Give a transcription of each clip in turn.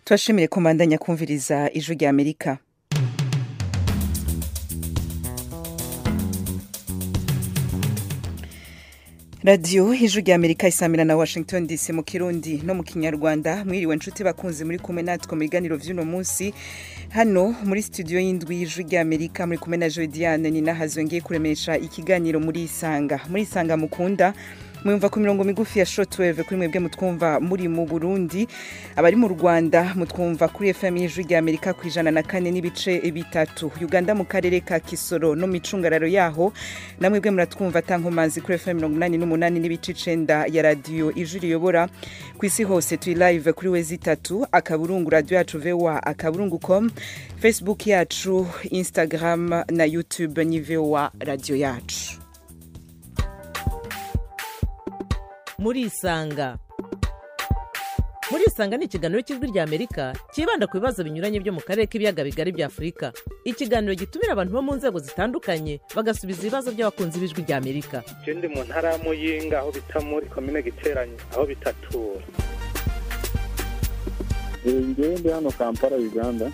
turashimire kumandanya kumviriza ijwi rya amerika radiyo ijwi rya amerika isamira na washington dc mu kirundi no mu kinyarwanda mwiriwe nshuti bakunzi muri kumwe natwe mu biganiro vy'uno munsi hano muri studio y'indwi y'ijwi rya amerika muri kumwe na jodiane ni nahazo ngiye kuremesha ikiganiro muri isanga muri isanga mukunda mwumva ku mirongo migufi ya shortwave kuri mwebwe mutwumva muri mu burundi abari mu rwanda mutwumva kuri fm y'ijwi rya amerika ku ijana na kane n'ibice bitatu uganda mu karere ka kisoro no mu icungararo yaho na mwebwe muratwumva tankomanzi kuri fm mirongo inani n'umunani n'ibice icenda ya radiyo ijwi riyobora ku isi hose turi live kuri wezi itatu akaburungu radiyo yacu voa akaburungu com facebook yacu instagram na youtube ni voa radiyo yacu murisanga murisanga ni ikiganiro cy'ijwi rya amerika cyibanda ku bibazo binyuranye byo mu karere k'ibiyaga bigari bya afurika ikiganiro gitumira abantu bo mu nzego zitandukanye bagasubiza ibibazo by'abakunzi b'ijwi rya amerika je ndi mu ntara ya muyinga aho bita muri komine giteranye aho bitatura ngewe ndi hano kampala uganda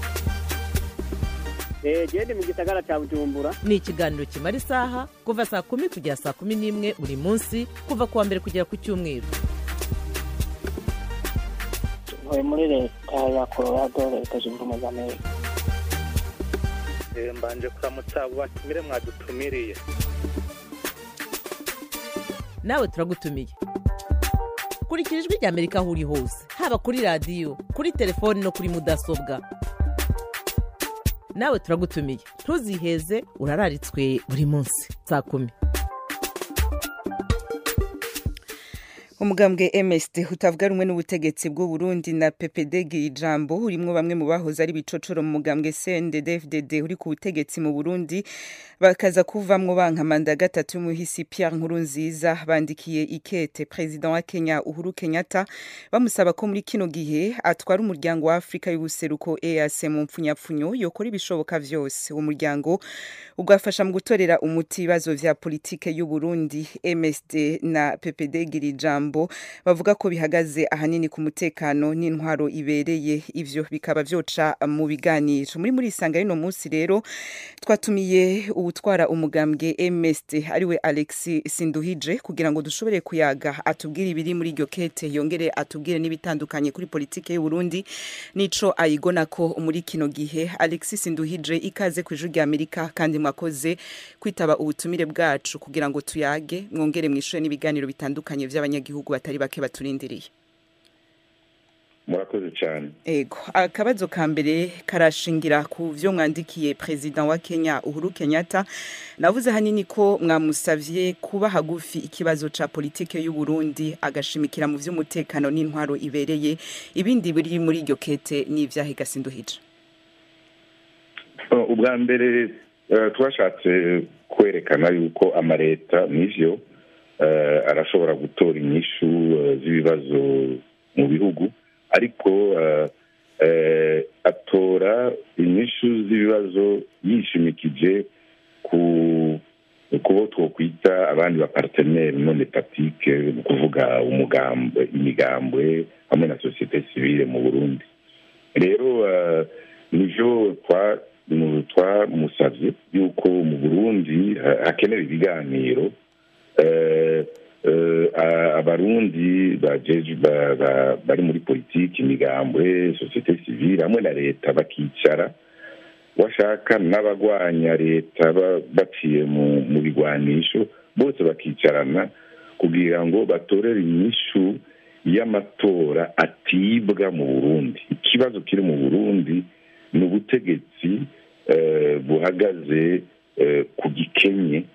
gende mu gisagara cya bujumbura ni ikiganiro kimara isaha kuva saa kumi kugera saa kumi n'imwe buri munsi kuva ku wa mbere kugera ku cyumweru ntuye muri leta ya colorado leta zunze ubumwe za amerika Eh, mbanje kuramutsa abo batumire mwadutumiriye nawe turagutumiye kurikira ijwi rya amerika aho uri hose haba kuri radiyo kuri telefoni no kuri mudasobwa nawe turagutumiye ntuziheze urararitswe buri munsi saa kumi umugambwe msd utavuga rumwe n'ubutegetsi bw'u Burundi na ppd ijambo urimwo bamwe mu bahoze ari bicocoro mu mugambwe cndd uri ku butegetsi mu burundi bakaza kuvamwo banka manda ya gatatu y'umuhisi pierre nkurunziza bandikiye ikete perezida wa kenya uhuru kenyatta bamusaba ko muri kino gihe atwara umuryango wa afurika y'ubuseruko eac mu mpfunyapfunyo yokora ibishoboka vyose uwo muryango ugafasha mu gutorera umuti ibibazo vya politike y'u Burundi msd na ppd ijambo ijambo bavuga ko bihagaze ahanini ku mutekano n'intwaro ibereye ivyo bikaba vyoca mu biganiro muri muri isanga rino munsi rero twatumiye uwutwara umugambwe MSD ariwe Alex Sinduhije kugira ngo dushobore kuyaga atubwire ibiri muri iryo kete yongere atubwire n'ibitandukanye kuri politike y'u Burundi nico ayigona ko muri kino gihe Alex Sinduhije ikaze ku ijuru rya Amerika kandi mwakoze kwitaba ubutumire bwacu kugira ngo tuyage mwongere mwishure n'ibiganiro bitandukanye vy'abanyagihugu abanyagihugu batari bake baturindiriye murakoze cyane ego akabazo ka mbere karashingira ku vyo mwandikiye perezida wa Kenya Uhuru Kenyatta navuze hanini ko mwamusavye kuba hagufi ikibazo ca politike y'u Burundi agashimikira mu vy'umutekano n'intwaro ibereye ibindi biri muri iryo kete n'ivyahe gasinduhije ubwa mbere twashatse kwerekana yuko amareta n'ivyo arashobora gutora inyishu z'ibibazo mu bihugu ariko atora inyishu z'ibibazo yishimikije ku kubo twokwita abandi baparteneri none patike ni ukuvuga umugambwe imigambwe hamwe na sosiyete sivile mu burundi rero nivyo twamusavye yuko mu burundi hakenewe ibiganiro abarundi bari muri politiki imigambwe sosiyete sivile hamwe na leta bakicara washaka n'abagwanya leta baciye mu bigwanisho bose bakicarana kugira ngo batorere inyishu y'amatora atibwa mu burundi ikibazo kiri mu burundi ni ubutegetsi buhagaze ku gikenye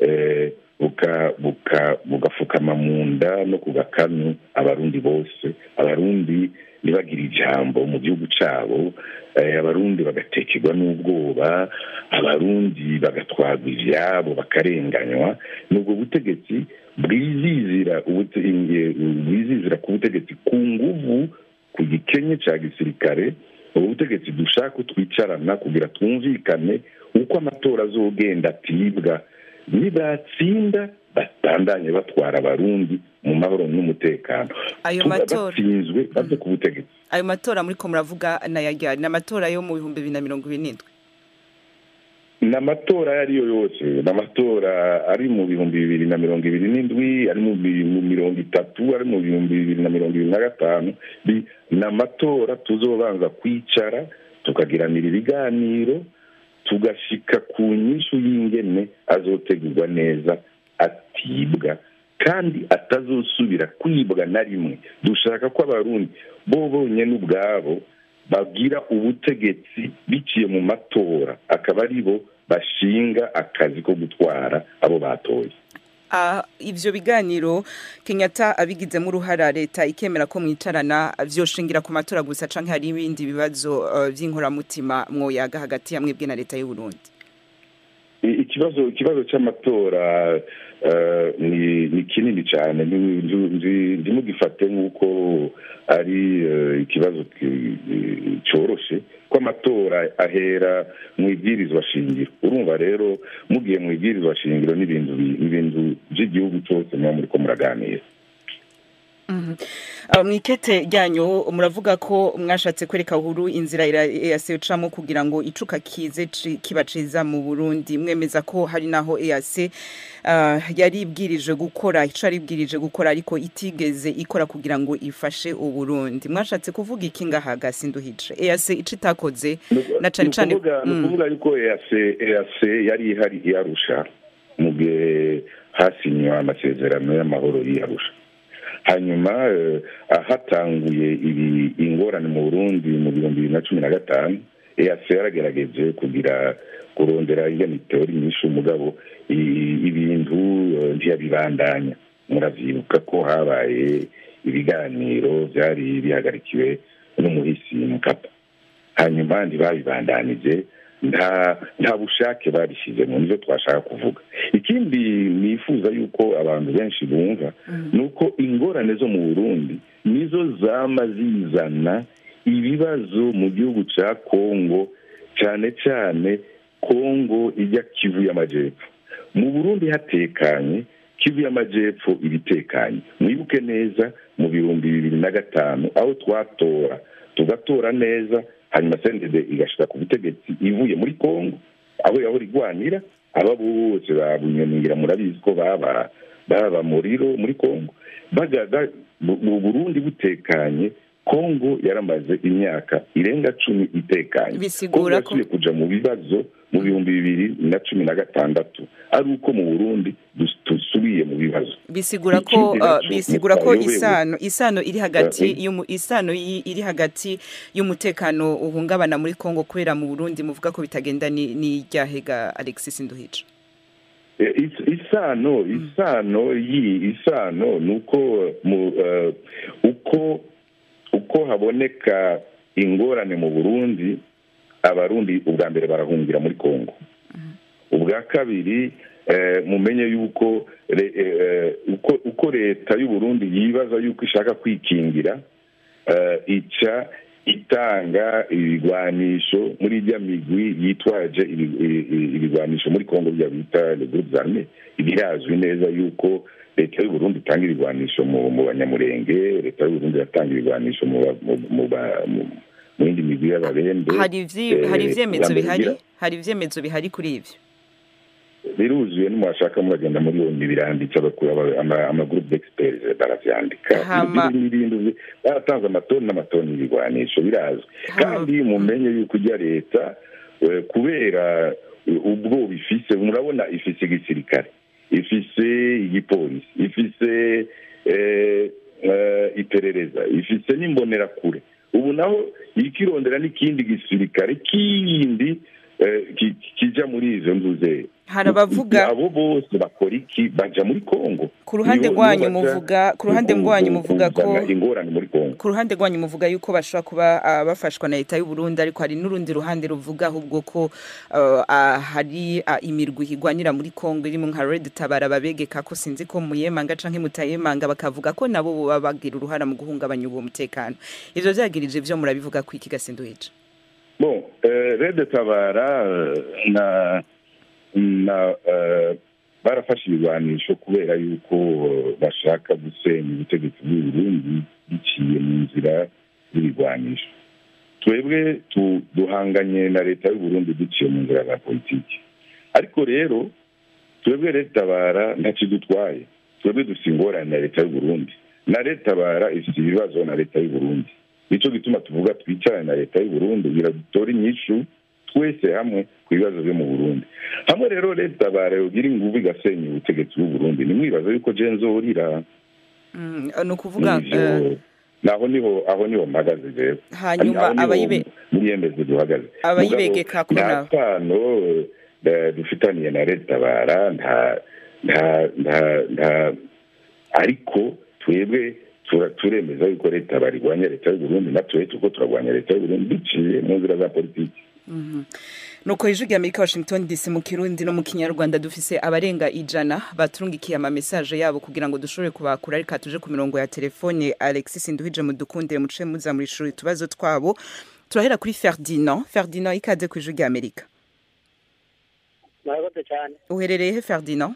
bugafukama mu nda no ku gakanu abarundi bose abarundi ntibagire ijambo mu gihugu cyabo abarundi bagatekerwa n'ubwoba abarundi bagatwarwa ibyabo bakarenganywa ni ubwo butegetsi bwizizira bwizizira ku butegetsi ku nguvu ku gikenye cya gisirikare ubu butegetsi dushaka ko twicarana kugira twumvikane uko amatora azogenda atibwa nibatsinda batandanye batwara abarundi mu mahoro n'umutekano Ayo Tuba matora- batsinzwe baze ku butegetsi ayo matora muri ko muravuga nayajyana ni amatora yo mu bihumbi bibiri na mirongo ibiri n'indwi ni amatora ayo ari yo yose ni amatora ari mu bihumbi bibiri na mirongo ibiri n'indwi ari mu bi- mu mirongo itatu ari mu bihumbi bibiri na mirongo ibiri na gatanu Bi- ni amatora tuzobanza kwicara tukagiranira ibiganiro tugashika ku nyishu y'ingene azotegurwa neza atibwa kandi atazosubira kwibwa na rimwe dushaka ko abarundi bo bonyine ubwabo bagira ubutegetsi biciye mu matora akaba ari bo bashinga akazi ko gutwara abo batoye Ah, ivyo biganiro kenyatta abigizemo uruhara leta ikemera ko mwicarana vyoshingira ku matora gusa canke hari ibindi bibazo uh, vy'inkoramutima mwoyaga hagati ya mwebwe na leta y'u Burundi I- ikibazo ikibazo cy'amatora eh, ni ni kinini cyane Ndi- ndi- ndi- ndimugifate nk'uko ari eh, ikibazo ki- eh, cyoroshe ko amatora ahera mu ibwirizwa shingiro urumva rero mugiye mu ibwirizwa shingiro n'ibintu bi- n'ibintu by'igihugu cyose muba muri ko muraganira Uh, mwikete ryanyu muravuga ko mwashatse kwereka uhuru inzira EAC ucamo kugira ngo icuka kize ci- kiba ciza mu Burundi mwemeza ko hari naho EAC uh, yari ibwirije gukora ico ari ibwirije gukora ariko itigeze ikora kugira ngo ifashe Uburundi mwashatse kuvuga iki ngaha gasinduhije EAC ico itakoze na cane cane ni ukuvuga- ni Mm. ukuvuga yuko EAC EAC yari ihari iyarusha mu gihe hasinywa amasezerano y'amahoro y'iyarusha hanyuma eh, hatanguye ibi ingorane mu burundi mu bihumbi bibiri na cumi na gatanu EAC yaragerageje kugira kurondera iyo mitori myinshi umugabo i- ibintu eh, ntiyabibandanya muravyibuka ko habaye ibiganiro byari bihagarikiwe n'umuhisi mukapa hanyuma ntibabibandanije nta nta bushake babishyizemo nibyo twashaka kuvuga ikindi nifuza yuko abantu benshi bumva ni uko ingorane zo mu burundi nizo zama zizana ibibazo mu gihugu cya kongo cyane cyane kongo ijya kivu y'amajyepfo mu burundi hatekanye kivu y'amajyepfo ibitekanye mwibuke neza mu bihumbi bibiri na gatanu aho twatora tugatora neza hanyuma sendede igashika ku butegetsi ivuye muri kongo aho yahora igwanira aba bose babunyamira murabizi ko baba baba muriro muri kongo bagaga mu burundi butekanye kongo yaramaze imyaka irenga cumi itekanye Bisigura Kongo ko- yasubiye kuja mu bibazo mu bihumbi bibiri na cumi na gatandatu ari uko mu burundi dus- dusubiye mu bibazo bisigura ko Ikindi uh, naco bisigura ko mutayobewe. isano isano iri hagati Eh, y'umu isano yi- iri hagati y'umutekano uhungabana muri Kongo kubera mu Burundi muvuga ko bitagenda ni ni ryahega Alexis Nduhije Eh, is- isano isano yi isano ni uko mu eh, uko uko haboneka ingorane mu burundi abarundi ubwa mbere barahungira muri kongo ubwa kabiri eh, mumenye yuko re- eh, uko uko leta y'uburundi yibaza yuko ishaka kwikingira eh, ica itanga ibigwanisho muri ijya migwi yitwaje ibi- i- i- ibigwanisho muri kongo bya bita le groupe arme birazwi neza yuko leta y'uburundi itanga ibigwanisho mu mu banyamurenge leta y'uburundi iratanga ibigwanisho mu ba- mu- mu ba- mu- mu yindi migwi y'ababembe hari ivyi eh, hari ivyemezo ubwa mbere bihari bigira- hari ivyemezo bihari kuri ivyo biruzuye nimwashaka muragenda muri yombi biranditse abakuru aba- ama- amagroupe d'experts baravyandika Hama- Biri- biri- biri- baratanze amatoni n'amatoni y'ibigwanisho birazwi Hama- kandi mumenye yuko ujya leta eh, kubera eh, ubwoba ifise murabona ifise igisirikare ifise igipolisi ifise eh, eh, iperereza ifise n'imbonerakure ubu naho ikirondera n'ikindi gisirikare kindi eh, ki- kija muri izo nzuze hari abavuga abo bose bakora iki baja muri kongo ku ruhande Nibo- rwanyu nibo baja muvuga ku ruhande ku- rwanyu ku- muvuga ko kuzana ingorane muri kongo ku ruhande rwanyu muvuga yuko bashobora kuba ah, bafashwa na leta y'u Burundi ariko hari n'urundi ruhande ruvuga ahubwo ko ah, ah, hari ah, imirwi igwanira muri Kongo irimo nka Red Tabara babegeka ko sinzi ko muyemanga canke mutayemanga bakavuga ko nabo boba bagira uruhara mu guhungabanya uwo mutekano ivyo vyagirije vyo murabivuga ko iki gasinduhije bon eh, rede tabara eh, na na eh, barafashe ibigwanisho kubera yuko eh, bashaka gusenya ubutegetsi bw'u Burundi biciye mu nzira z'ibigwanisho twebwe tu- duhanganye na leta y'u Burundi duciye mu nzira za politiki ariko rero twebwe leta bara ntacyo dutwaye twebwe dufite ingorane na leta y'u Burundi na leta bara ifite ibibazo na leta y'u Burundi nicyo gituma tuvuga twicarane na leta y'u Burundi kugira dutore inyishu twese hamwe ku bibazo byo mu Burundi hamwe rero leta bara yogira ingufu igasenya ubutegetsi bw'u Burundi nimwibaza yuko je nzorira Mm, ni ukuvuga Nivyo, eh, naho niho aho niho mpagaze rero hanyuma Aho niho abayibe muri yemeze duhagaze abayibegeka ko nta nabo sano eh, dufitaniye na leta bara nta nta nta nta ariko twebwe tura- turemeza yuko leta barigwanya leta y'u Burundi natwe tuko turagwanya leta y'u Burundi biciye mu nzira za politiki nuko ijwi rya amerika washington dc mu kirundi no mu kinyarwanda dufise abarenga ijana baturungikiye ama message yabo kugira ngo dushobore kubakura ariko tuje ku mirongo ya telefone alexis nduhije mudukundire muce muza muri shuri utubazo twabo turahera kuri ferdinand ferdinand ikaze ku ijwi rya amerika murakoze cyane uherereye he ferdinand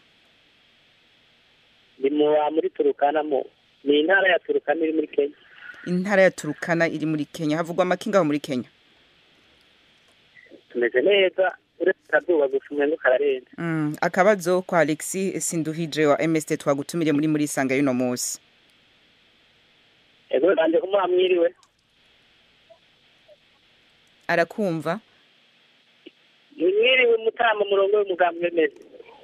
ni mu muri turukana mu ni intara ya turukana iri muri kenya intara ya turukana iri muri kenya havugwa amakinga aho muri kenya tumeze neza uretse akazuba gusa umwenda ukararenze Mm, akabazo kwa alexis sinduhije wa mst twagutumire muri muri sanga y'uno munsi ego banje kumuha mwiriwe arakumva ni mwiriwe mutama murongo w'umugambi wemeze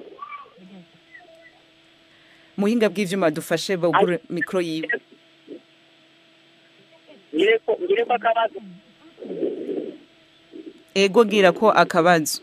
muhinga bw'ivyuma dufashe bagure mikro yiwe ngire ko ngire ko akabazo ego gira ko akabazo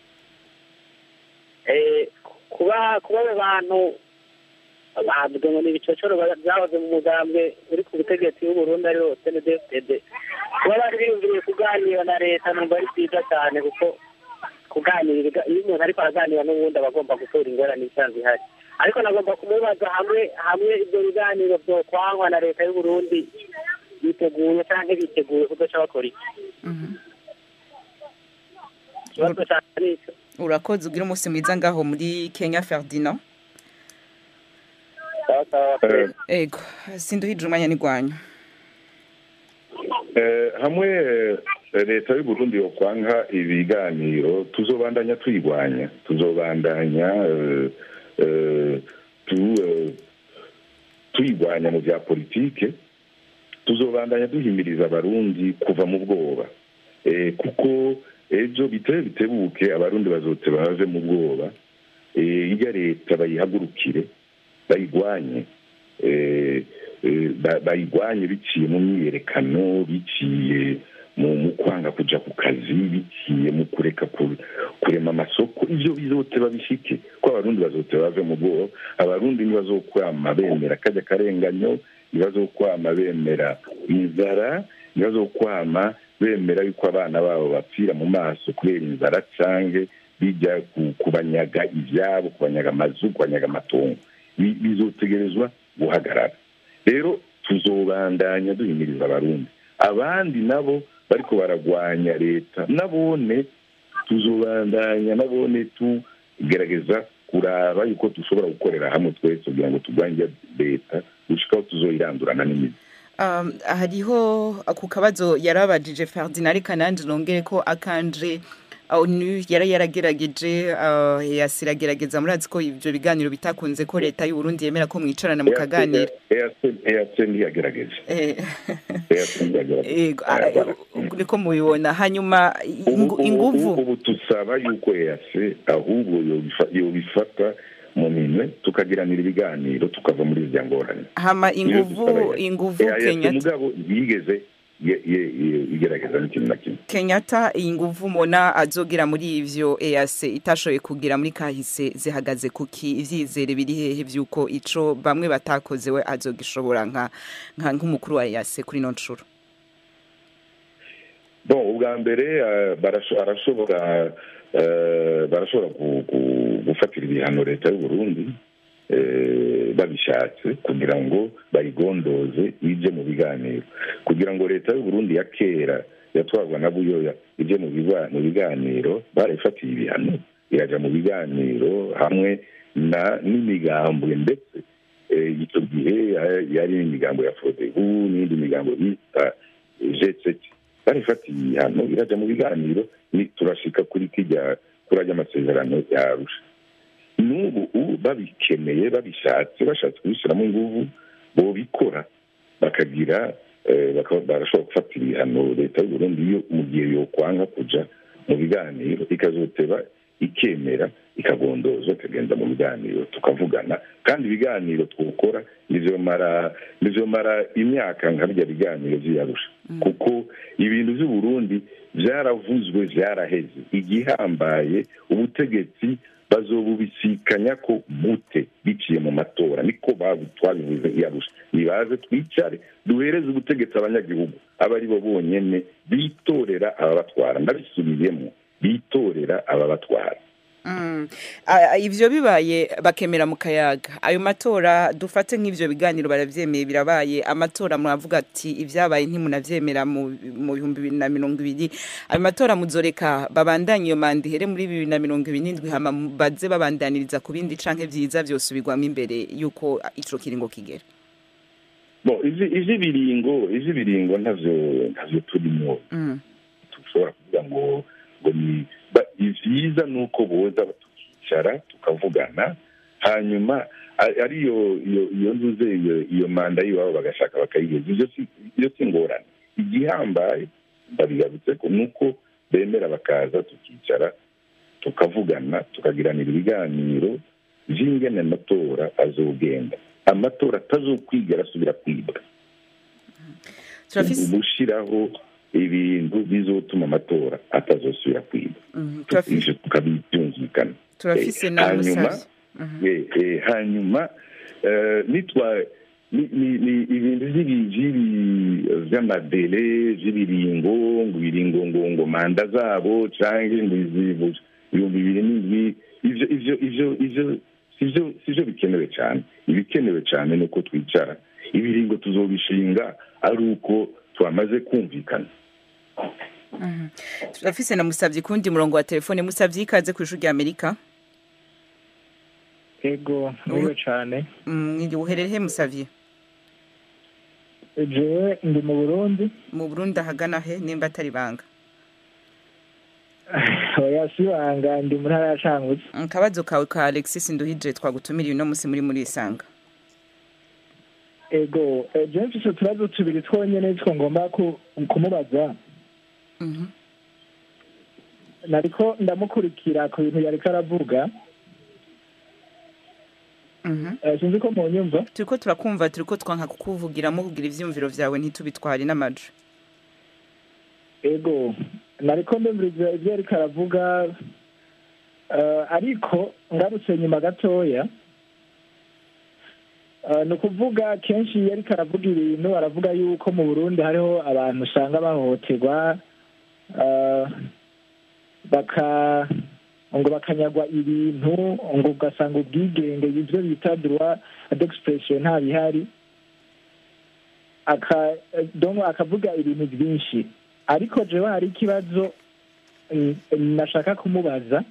eh kuba kuba abo bantu bavuga ngo ni ibicocoro byahoze mu mugambwe uri ku butegetsi w'u Burundi ari wo CNDD-FDD kuba bari biyumviriye kuganira na leta numva ari byiza cyane kuko kuganira ibiga- iyo umuntu ariko araganira n'ubundi aba agomba gutora ingorane isanzwe ihari ariko nagomba kumubaza hamwe hamwe ibyo biganiro byokwangwa na leta y'u Burundi biteguye cyangwa biteguye kudaca bakora iki ikibazo cyane ni icyo urakoze ugira umunsi mwiza ngaho muri kenya ferdinand sawa sawa Eh, ego sinduhije umwanya n'igwanyu Eh, hamwe eh, leta y'u Burundi yo kwanga ibiganiro tuzobandanya tuyigwanya tuzobandanya eh, eh, tu, eh, tuyigwanya mu bya politike tuzobandanya duhimiriza abarundi kuva mu bwoba eh, kuko ejo bitebe bitebuke abarundi bazote bave mu bwoba eh, irya leta bayihagurukire bayigwanye eh, eh, ba- bayigwanye biciye mu myiyerekano biciye mu mu kwanga kuja ku kazi biciye mu kureka ku- kurema amasoko ivyo bizote babishike ko abarundi bazote bave mu bwoba abarundi ntibazokwama bemera kajya karenganyo ntibazokwama bemera inzara ntibazokwama bemera yuko abana babo bapfira mu maso kubera inzara canke bijya ku- kubanyaga ivyabo kubanyaga amazu kubanyaga amatongo Bi- bizotegerezwa guhagarara rero tuzobandanya duhimiriza abarundi abandi nabo bariko baragwanya leta nabone tuzobandanya nabone tugerageza kuraba yuko dushobora gukorera hamwe twese kugira ngo turwanye leta gushikaho tuzoyirandurana n'imizi um, hariho ku kabazo yarabajije ferdinand reka nanje nongere ko akanje onu yari yaragerageje uh, yasiragerageza murazi ko ivyo biganiro bitakunze ko leta y'u Burundi yemera ko mwicarana mukaganira EAC ntiyagerageje Eh, EAC ntiyagerageje ego, ah, eh, niko mubibona hanyuma ingu- Ubu- inguvu ubu ubu tusaba yuko EAC ahubwo yobifa- yobifata mu minwe tukagiranira ibiganiro tukava muri zya ngorane hama Niyo inguvu dusaba EAC. inguvu EAC Kenyatta mugabo yigeze ye- ye- ye- igerageza n'ikintu na kimwe Kenyatta iyi nguvu mubona azogira muri ivyo EAC itashoboye kugira muri kahise zihagaze kuki ivyizere biri hehe vyuko ico bamwe batakoze we azogishobora nka nka nk'umukuru wa EAC kuri no ncuro bon ubwa mbere eh, barasho- arashobora eh, barashobora gu- gu- gufatira ibihano leta y'u Burundi eh, babishatse kugira ngo bayigondoze ije mu biganiro kugira ngo leta y'u Burundi ya kera yatwarwa na buyoya ije mu biba- mu biganiro barayifatiye ibihano iraja mu biganiro hamwe na n'imigambwe ndetse eh, icyo gihe eh, yari imigambo ya fodebu n'indi migambo bita jeseti barifatiye ibihano irajya mu biganiro ni turashika kuri kijya kuri ajya amasezerano yarusha n'ubu ubu babikeneye babishatse bashatse kubishyiramo inguvu bobikora bakagira eh, baka- barashobora gufata ibihano leta y'u Burundi iyo mu gihe yokwanga kuja mu biganiro ikazoteba ikemera ikagondozwa ikagenda mu biganiro tukavugana kandi ibiganiro twokora nizomara nizomara imyaka nka birya biganiro vy'iyarusha kuko ibintu vy'u Burundi vyaravuzwe vyaraheze igihambaye ubutegetsi bazobubisikanya ko bute biciye mu matora niko babu- twabivuze iyarusha nibaze twicare duhereze ubutegetsi abanyagihugu aba ari bo bonyene bitorera ababatwara ndabisubiyemo bitorera ababatwara Mm. A- a- ivyo bibaye bakemera mu kayaga ayo matora dufate nk'ivyo biganiro baravyemeye birabaye amatora muravuga ati ivyabaye ntimunavyemera mu mu bihumbi bibiri na mirongo ibiri ayo matora muzoreka babandanye iyo manda ihere muri bibiri na mirongo ibiri n'indwi hama baze babandaniriza ku bindi canke vyiza vyosubirwamo imbere yuko ico kiringo kigera bon izi izi biringo izi biringo ntavyo ntavyo turimo Mm. dushobora kuvuga ngo ngo ni ba- ivyiza ni uko boza tukicara tukavugana hanyuma a- ariyo iyo iyo nzuze iyo iyo manda y'iwabo bagashaka bakayigeza ivyo si iyo si ingorane igihambaye ndabigarutse ko ni uko bemera bakaza tukicara tukavugana tukagiranira ibiganiro vy'ingene amatora azogenda amatora atazokwigera asubira kwibwa turafise gushiraho ibintu bizotuma amatora atazosubira kwiba Mhm, turafise ivyo tukabibyumvikana turafise Eh, na hanyuma musazi Mhm. eh, eh, hanyuma eh, nitwa ni- ni- ni ibintu vy'ibi- vy'ibi- vy'amadele vy'ibiringo ngo ibiringo ngo ngo manda zabo canke ngo izibu ibihumbi bibiri n'indwi ivyo ivyo ivyo ivyo sivyo sivyo bikenewe cane ibikenewe cane ni uko twicara ibiringo tuzobishinga ari uko twamaze kumvikana Mhm. turafise na musavyi kundi murongo wa telefone musavyi ikaze ku ishuri rya amerika ego nkuriyo cane Mm, uherereye musavyi jewe ndi mu burundi mu burundi ahagana he nimba atari banga oya sibanga ndi mu ntara ya cangutse akabazo kawe ka alexis nduhije twagutumiriye uno musi muri muri isanga ego eh, jewe mfise utubazo tubiri twonyene two ngomba ku- kumubaza Mhm. nariko ndamukurikira ku bintu yariko aravuga Mhm. Eh, sinzi ko mu nyumva turiko turakumva turiko twanka kukuvugiramo kugira ivyumviro vyawe ntitubitware n'amajo ego nariko ndumviriza ivyo yariko aravuga eh, ariko ngarutse nyuma gatoya eh, ni ukuvuga kenshi iyo ariko aravuga ibintu aravuga yuko mu burundi hariho abantu usanga bahohoterwa eh, baka ngo bakanyagwa ibintu ngo ugasanga ubwigenge ibyo bita droit d'expression nta bihari aka donc akavuga ibintu byinshi ariko jewe hari ikibazo mm, nashaka kumubaza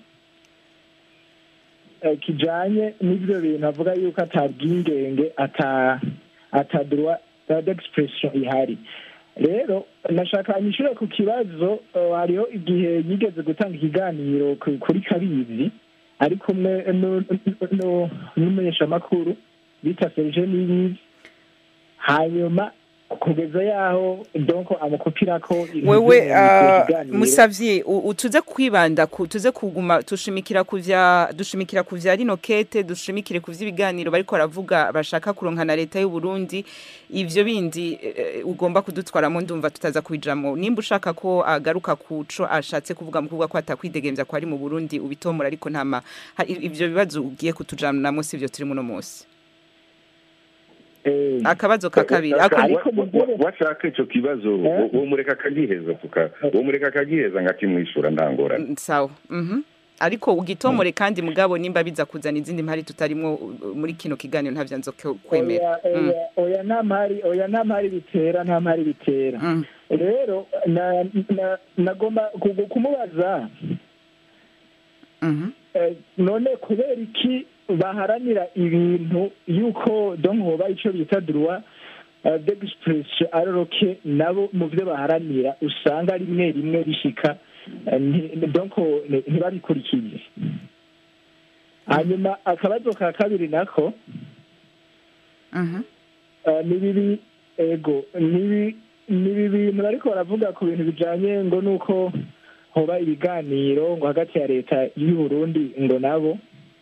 eh, kijanye n'ivyo bintu avuga yuko ata bwingenge ata ata droit d'expression ihari rero nashaka anyishure ku kibazo eh, hariho igihe yigeze gutanga ikiganiro ku- kuri kabizi ari kumwe nu- nu- n'umumenyeshamakuru bita serge nibizi hanyuma kugeza yaho donc amukupira ko ibintu wewe vyo mu ah, kiganiro. musavyi u- u- tuze kwibanda ku tuze kuguma dushimikira ku vya dushimikira ku vya rino kete dushimikire ku vy'ibiganiro bariko baravuga bashaka kuronka na leta y'u Burundi ivyo bindi eh, ugomba kudutwaramo ndumva tutaza kubijamwo nimba ushaka ko agaruka kuco ashatse kuvuga mu kuvuga ko atakwidegemvya ko ari mu Burundi ubitomora ariko ntama ha- i- ivyo bibazo ugiye kutujanamo sivyo turi muno munsi Eh, akabazo ka kabiri Wa- ako- Ariko wa- mugore- wa- washaka ico kibazo Eh? wo mureka akagiheza tuka wo mureka akagiheza ngakimwishura ndangorane Mm, sawa mhm ariko ugitomore kandi mugabo nimba biza kuzana izindi mpari tutarimwo uh, muri kino kiganiro ntavyo nzo kwemera oya oya oya nta mpari oya nta mpari bitera nta mpari bitera Mm. rero na- na- nagomba ku- kumubaza Mhm. eh, none kubera iki baharanira ibintu yuko donc hoba ico bita droit uh, d'expression aroroke nabo mu vyo baharanira usanga rimwe rimwe bishika eh, nti- donc ni- ntibabikurikize hanyuma akabazo ka kabiri nako Mhm. Uh, ni bibi ego ni bi- ni ibi bintu bariko baravuga ku bintu bijanye ngo nuko hoba ibiganiro ngo hagati ya leta y'u Burundi ngo nabo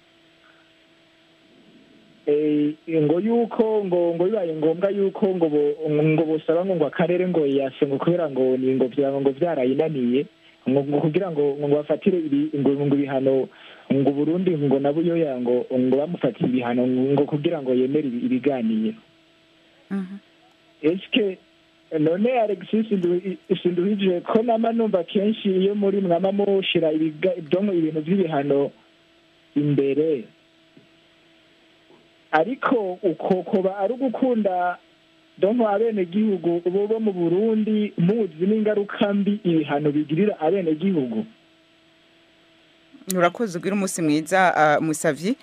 Eh, ngo yuko ngo ngo bibaye ngombwa yuko ngo bo- ngo bosaba ngo ngo akarere ngo yase ngo kubera ngo ni ngo vya ngo vyarayinaniye ngo ngo kugira ngo ngo bafatire ibi ngo ngo ibihano ngo Burundi ngo nabo yoya ngo ngo bamufatire ibihano ngo kugira ngo yemere ibi- ibiganiro Mhm. eske none alexis Ndu- sinduhije ko nama numva kenshi iyo muri mwama mushira ibiga- donko ibintu vy'ibihano imbere ariko uko koba ari ugukunda donko abenegihugu bo bo mu burundi muzi n'ingaruka mbi ibihano bigirira abenegihugu urakoze ugira umunsi mwiza ah, musavyi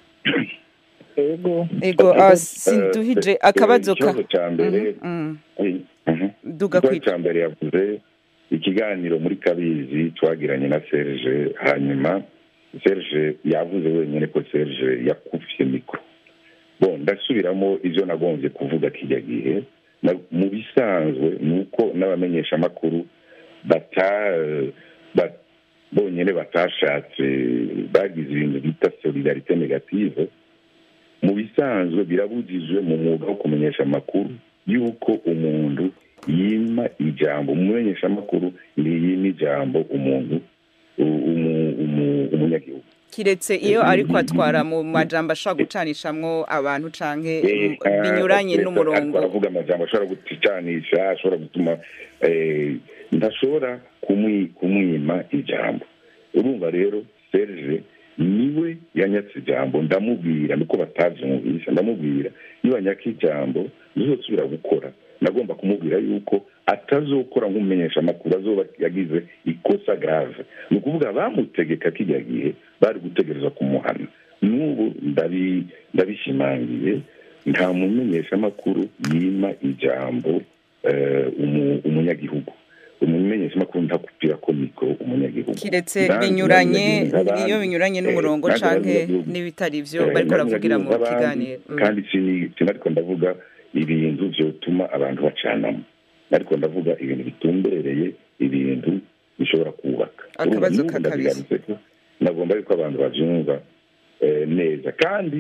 ego ego ah, sinduhije akabazo ka ikibazo cya mbere Mhm, eh, mhm. duga ikibazo kwica cya mbere yavuze ikiganiro muri kabizi twagiranye na serge hanyuma serge yavuze wenyine ko serge yakufye mikoro bon ndasubiramo ibyo nagombye kuvuga kijya gihe Na- mu bisanzwe ni uko n'abamenyeshamakuru bata ba- bonyine batashatse bagize ibintu bita solidarite negative mu bisanzwe birabujijwe mu mwuga wo kumenyesha amakuru y'uko umuntu yima ijambo umumenyesha amakuru ntiyima ijambo umuntu u- umu- umu- umunyagihugu kiretse iyo ariko atwara mu majambo ashobora gucanishamwo abantu canke Eh, mm, binyuranye ah, n'umurongo aravuga amajambo ashobora gucanisha ashobora gutuma eh, ntashobora kumwi- kumwima ijambo urumva rero serge niwe yanyatse ijambo ndamubwira niko batavyumvisha ndamubwira iyo wanyaka ijambo ntuzosubira gukora nagomba kumubwira yuko atazokora nk'umumenyesha amakuru azoba yagize ikosa grave ni ukuvuga bamutegeka kijya gihe bari gutegereza kumuhana n'ubu ndabi- ndabishimangiye nta mumenyeshamakuru yima ijambo eh, umu- umunyagihugu umumenyeshamakuru ntakupira ko mikoro umunyagihugu kiretse Nanjye binyuranye n'abanyagihugu nk'abandi. iyo binyuranye Eh, n'umurongo nanjye canke n'abanyagihugu. n'ibitari vyo Eh, bariko baravugira mu n'abanyagihugu nk'abandi, kiganiro Mm. kandi sini- sinariko ndavuga ibintu vyotuma abantu bacanamo ariko ndavuga ibintu bitumbereye ibintu bishobora kubaka Akabazo Urumva, ka n'ubu kabiri. ndabigarutse ko nagomba yuko abantu bavyumva eh, neza kandi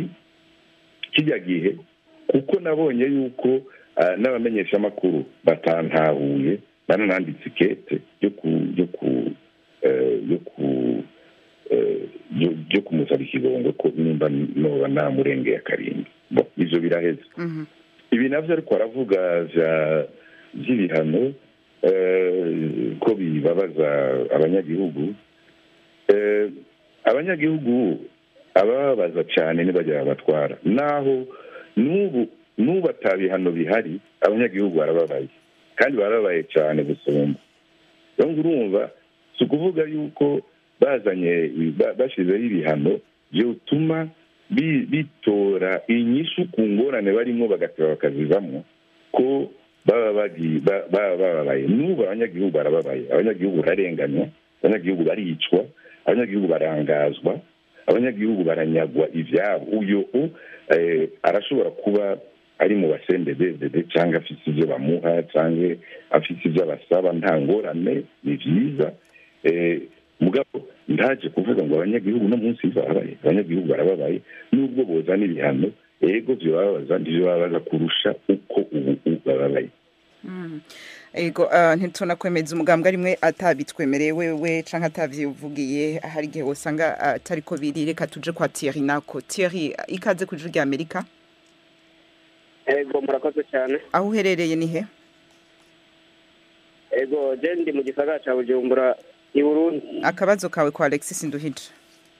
kijya gihe kuko nabonye yuko ah, n'abamenyeshamakuru batantahuye banananditse ikete ryo ku ryo ku eh, ryo ku eh, ryo- ryo kumusaba ikigongo ko nimba noba namurengeye akarindwi bo ivyo biraheze Mhm. ibi navyo ariko aravuga vya vy'ibihano eh, ko bibabaza abanyagihugu Eh, abanyagihugu abababaza cyane ntibajya babatwara naho n'ubu n'ubu ata bihano bihari abanyagihugu barababaye kandi barababaye cyane gusumba rero ngo urumva si ukuvuga yuko bazanye ba- bashyizeho ibihano byotuma bi- bitora inyishu ku ngorane barimo bagateba bakazivamo ko baba bagiye ba- baba bababaye n'ubu abanyagihugu barababaye abanyagihugu bararenganywa abanyagihugu baricwa abanyagihugu barangazwa abanyagihugu baranyagwa ibyabo uyu u eh, arashobora kuba ari mu basendededede cyangwa afite ibyo bamuha cyangwa afite ibyo abasaba nta ngorane ni byiza Eh, mugabo ndaje kuvuga ngo abanyagihugu no munsi barabaye abanyagihugu barababaye nubwo bozana ibihano ego byobabaza ndivyo babaza kurusha uko ubu ubu bababaye Mm. ego ah, ntitunakwemeza umugambwe arimwe atabitwemereye wewe canke atavyivugiye hari igihe wosanga atariko biri reka tuje kwa Thierry nako Thierry ikaze ku ijwi rya Amerika ego murakoze cyane aho uherereye ni he ego je ndi mu gisagara ca bujumbura i burundi akabazo kawe kwa Alexis Nduhije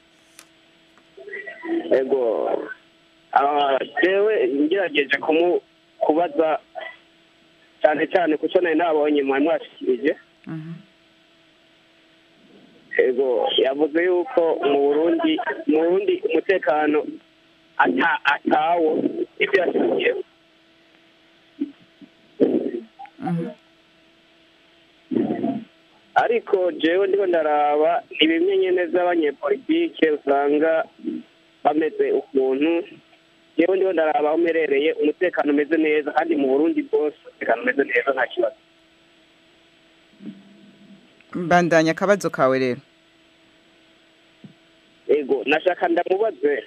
ego ah, jewe ngerageje kumu kubaza cyane cyane kuco nari nabonye mwari mwashikirije Mhm. ego yavuze yuko mu burundi mu burundi umutekano ata- atawo ibyo yashyiriyeho ariko jewe ndiho ndaraba ni bimwe nyene z'abanyepolitike usanga bameze ukuntu jewe ndiho ndaraba aho mperereye umutekano umeze neza kandi mu burundi bwose umutekano umeze neza nta kibazo mbandanya akabazo kawe rero ego nashaka ndamubaze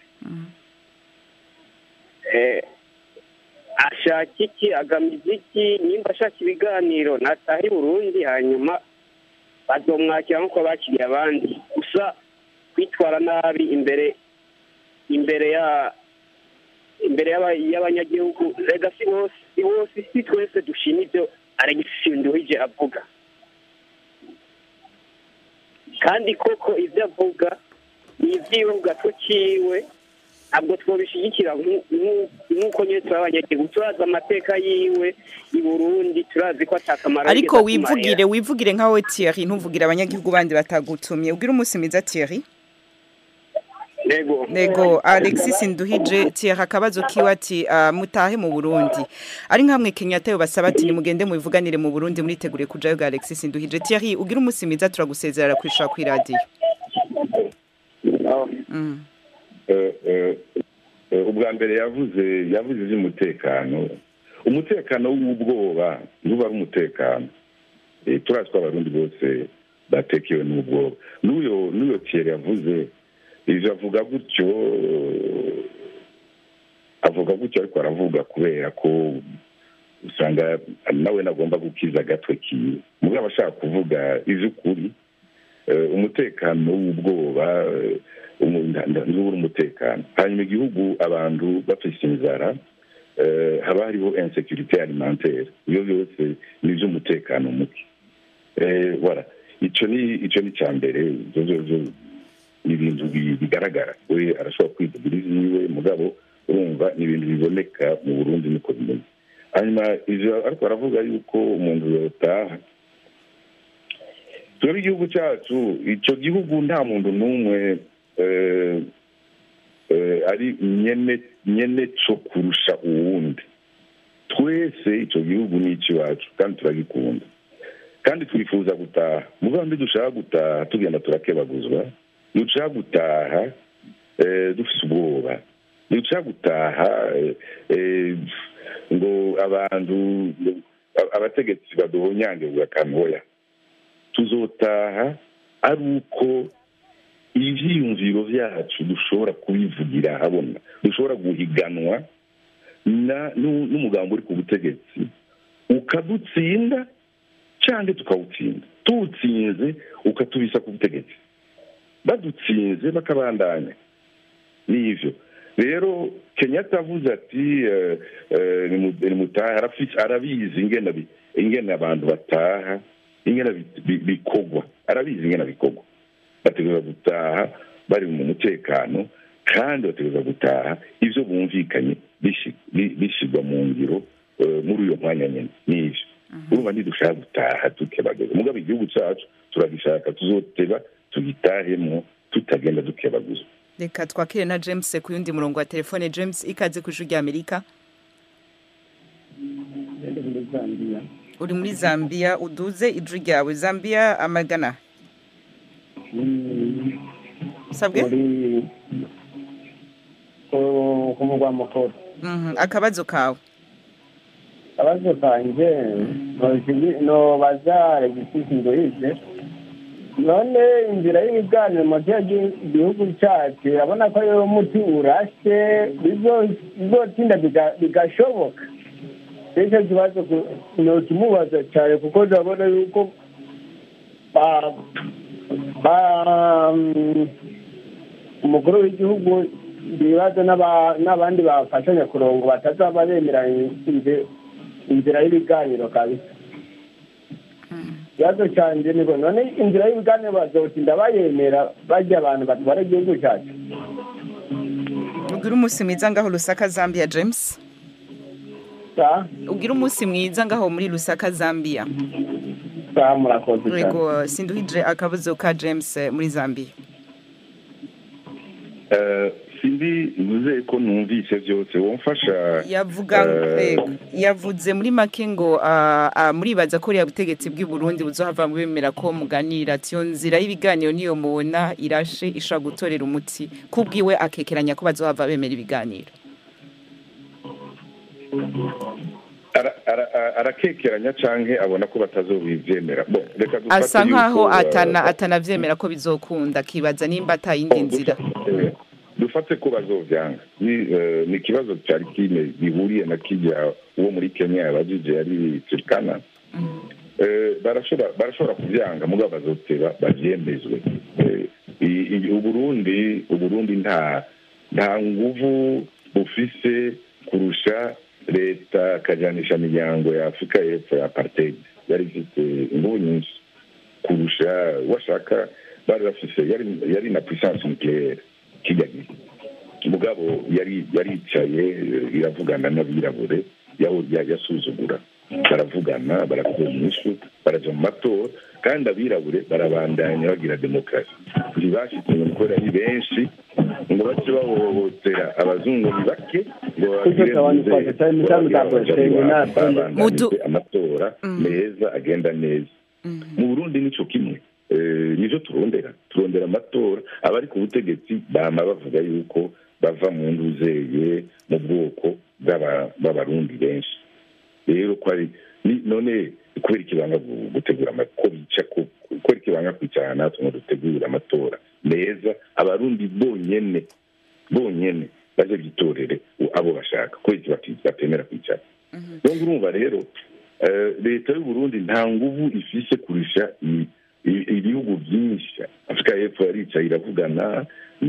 eh, ashaka iki agamiza iki nimba ashaka ibiganiro nataha i burundi hanyuma bazomwakira nk'uko bakiriye abandi gusa kwitwara nabi imbere imbere ya imbere y'aba- y'abanyagihugu rega si bose si bose si twese dushima ibyo alegisi nduhije avuga kandi koko ibyo avuga ni iby'iwe ku gato kiwe ntabwo twabishyigikira nk'u- nk'u- nk'uko nyine turi abanyagihugu turazi amateka yiwe i burundi turazi ko atakamaro ariko yigeze atumarira. wivugire wivugire nkawe Thierry ntuvugire abanyagihugu bandi batagutumye ubwire umunsi mwiza Thierry nego nego Alexis Nduhije Thierry akabazo kiwe ati ah, mutahe mu Burundi ari nkamwe Kenyatta yo basaba ati nimugende mubivuganire mu Burundi muritegure kujayo ga Alexis Nduhije Thierry ubwire umunsi mwiza turagusezerera kwishura ku radio mm. Eh, eh, eh, ubwa mbere yavuze yavuze iby'umutekano umutekano w'ubwoba ntuba ari umutekano Eh, turazi ko abarundi bose batekewe n'ubwoba n'uyo n'uyo Thierry yavuze ivyo avuga gutyo eh, avuga gutyo ariko aravuga kubera ko usanga nawe nagomba gukiza agatwe kiwe mugabo ashaka kuvuga ivy'ukuri eh, umutekano w'ubwoba eh, umu- nda- nda- ntubura umutekano hanyuma igihugu abantu bafise inzara eh, haba hariho insecurite alimentaire ibyo byose ni iby'umutekano muke Eh, voilà ico ni ico ni ca mbere ivyo vyovyo ni ibintu bi- bigaragara we arashobora kwivugira ivyiwe mugabo urumva ni ibintu biboneka mu burundi niko bimeze hanyuma ivyo ariko aravuga yuko umuntu yotaha twebwe igihugu cyacu icyo gihugu nta muntu n'umwe eh, eh, ari nyene nyene cyo kurusha uwundi twese icyo gihugu ni icy'iwacu kandi turagikunda kandi twifuza gutaha muvuga mbi dushaka gutaha tugenda turakebaguzwa dushaka gutaha eh, dufise ubwoba dushaka gutaha eh, eh, ngo abantu ngo abategetsi baduhonyange bugakanoya tuzotaha ari uko ivyiyumviro vyacu dushobora kubivugira habona dushobora guhiganwa na nu- n'umugambi uri ku butegetsi ukadutsinda canke tukawutsinda tuwutsinze ukatubisa ku butegetsi badutsinze bakabandanya nivyo rero kenyatta avuze ati eh, eh, nimu- nimutahe arafise- arabizi ingene bi- ingene abantu bataha ingene bi- bi- bikogwa arabizi ingene bikogwa bategereza gutaha bari mu mutekano kandi bategereza gutaha ivyo bumvikanye bishi- bi- bishirwa mu ngiro eh, muri uyo mwanya nyene n'ivyo urumva ntidushaka gutaha tukebageza mugabo igihugu cacu turagishaka tuzoteba tugitahemwo tutagenda dukebaguzwa reka twakire na James ku yundi murongo wa telefone James ikaze ku ijwi rya Amerika uri muri Zambia uduze ijwi ryawe Zambia amagana sabwe uri ku- ku mugwa mukuru Mhm, akabazo kawe akabazo kanje noshigi- nobaza regisi ndoyije none inzira y'ibiganiro mu gihugu cyacu urabona ko ariyo muti urashe bizo- bizotinda biga- bigashoboka nicyo kibazo ku- nokimubaza cyane kuko ndabona yuko ba- ba- mm, umukuru w'igihugu ibibazo n'aba- n'abandi bafashanya kurongo batazaba bemeranya inze- inzira y'ibiganiro kabisa ikibazo cyanjye niko none inzira y'ibiganiro bazotinda bayemera bajya abantu batwara igihugu cyacu ugira umunsi mwiza ngaho Lusaka Zambia James sa ugira umunsi mwiza ngaho muri Lusaka Zambia sa murakoze cyane Yego sinduhije akabazo ka James eh, muri Zambia Eh, sindi ntuze ko numvise byose womfasha yavuga eh, eh, yavuze muri make ngo ah, ah, muribaza ko uriya butegetsi bw'i Burundi buzohava bemera ko muganira ati iyo nzira y'ibiganiro niyo mubona irashe ishobora gutorera umuti kubwiwe akekeranya ko bazohava bemera ibiganiro ara- ara- ara- arakekeranya canke abona ko batazobivyemera Bon, reka dufate asa nkaho yuko, eh, atana atanavyemera ko bizokunda akibaza nimba atayindi nzira Eh, dufate ko bazovyanga ni eh, ni ikibazo cyari kine bihuriye na kijya uwo muri kenya yabajije yari turkana Eh, barashobora barashobora kuvyanga mugabo bazoteba bavyemezwe Eh, i- i- uburundi uburundi nta nta nguvu bufise kurusha leta kajanisha miryango ya afurika y'epfo ya apartheid yari ifite inguvu nyinshi kurusha washaka bari bafise yari yari na puissance nucléaire kijya gihe mugabo yari yaricaye eh, iravugana n'abirabure yaho ya- yasuzugura baravugana barakuza inyishu baraja mu matora kandi abirabure barabandanya bagira demokarasi ntibashitse ngo kubera ari benshi ngo bace bahohotera abazungu ni bake ngo babagire Kuko cyane muze, cyane cyane babagire cyane abajya cyane babandanije Mudu- amatora meza agenda neza mu burundi nico kimwe Eh, nivyo turondera turondera amatora abari ku butegetsi bama bavuga yuko bava mu nduzeye mu bwoko bw'aba- b'abarundi benshi rero ko ari ni- none kubera ikibanga gu- gutegura ama- ko bica ko kubera ikibanga kwicara natwe ngo dutegure amatora meza abarundi bonyene bonyene baje bitorere u- abo bashaka kubera iki bati- batemera kwicara donc urumva rero eh, leta y'uburundi nta nguvu ifise kurusha i- i- ibihugu byinshi afurika y'epfo yaricaye iravugana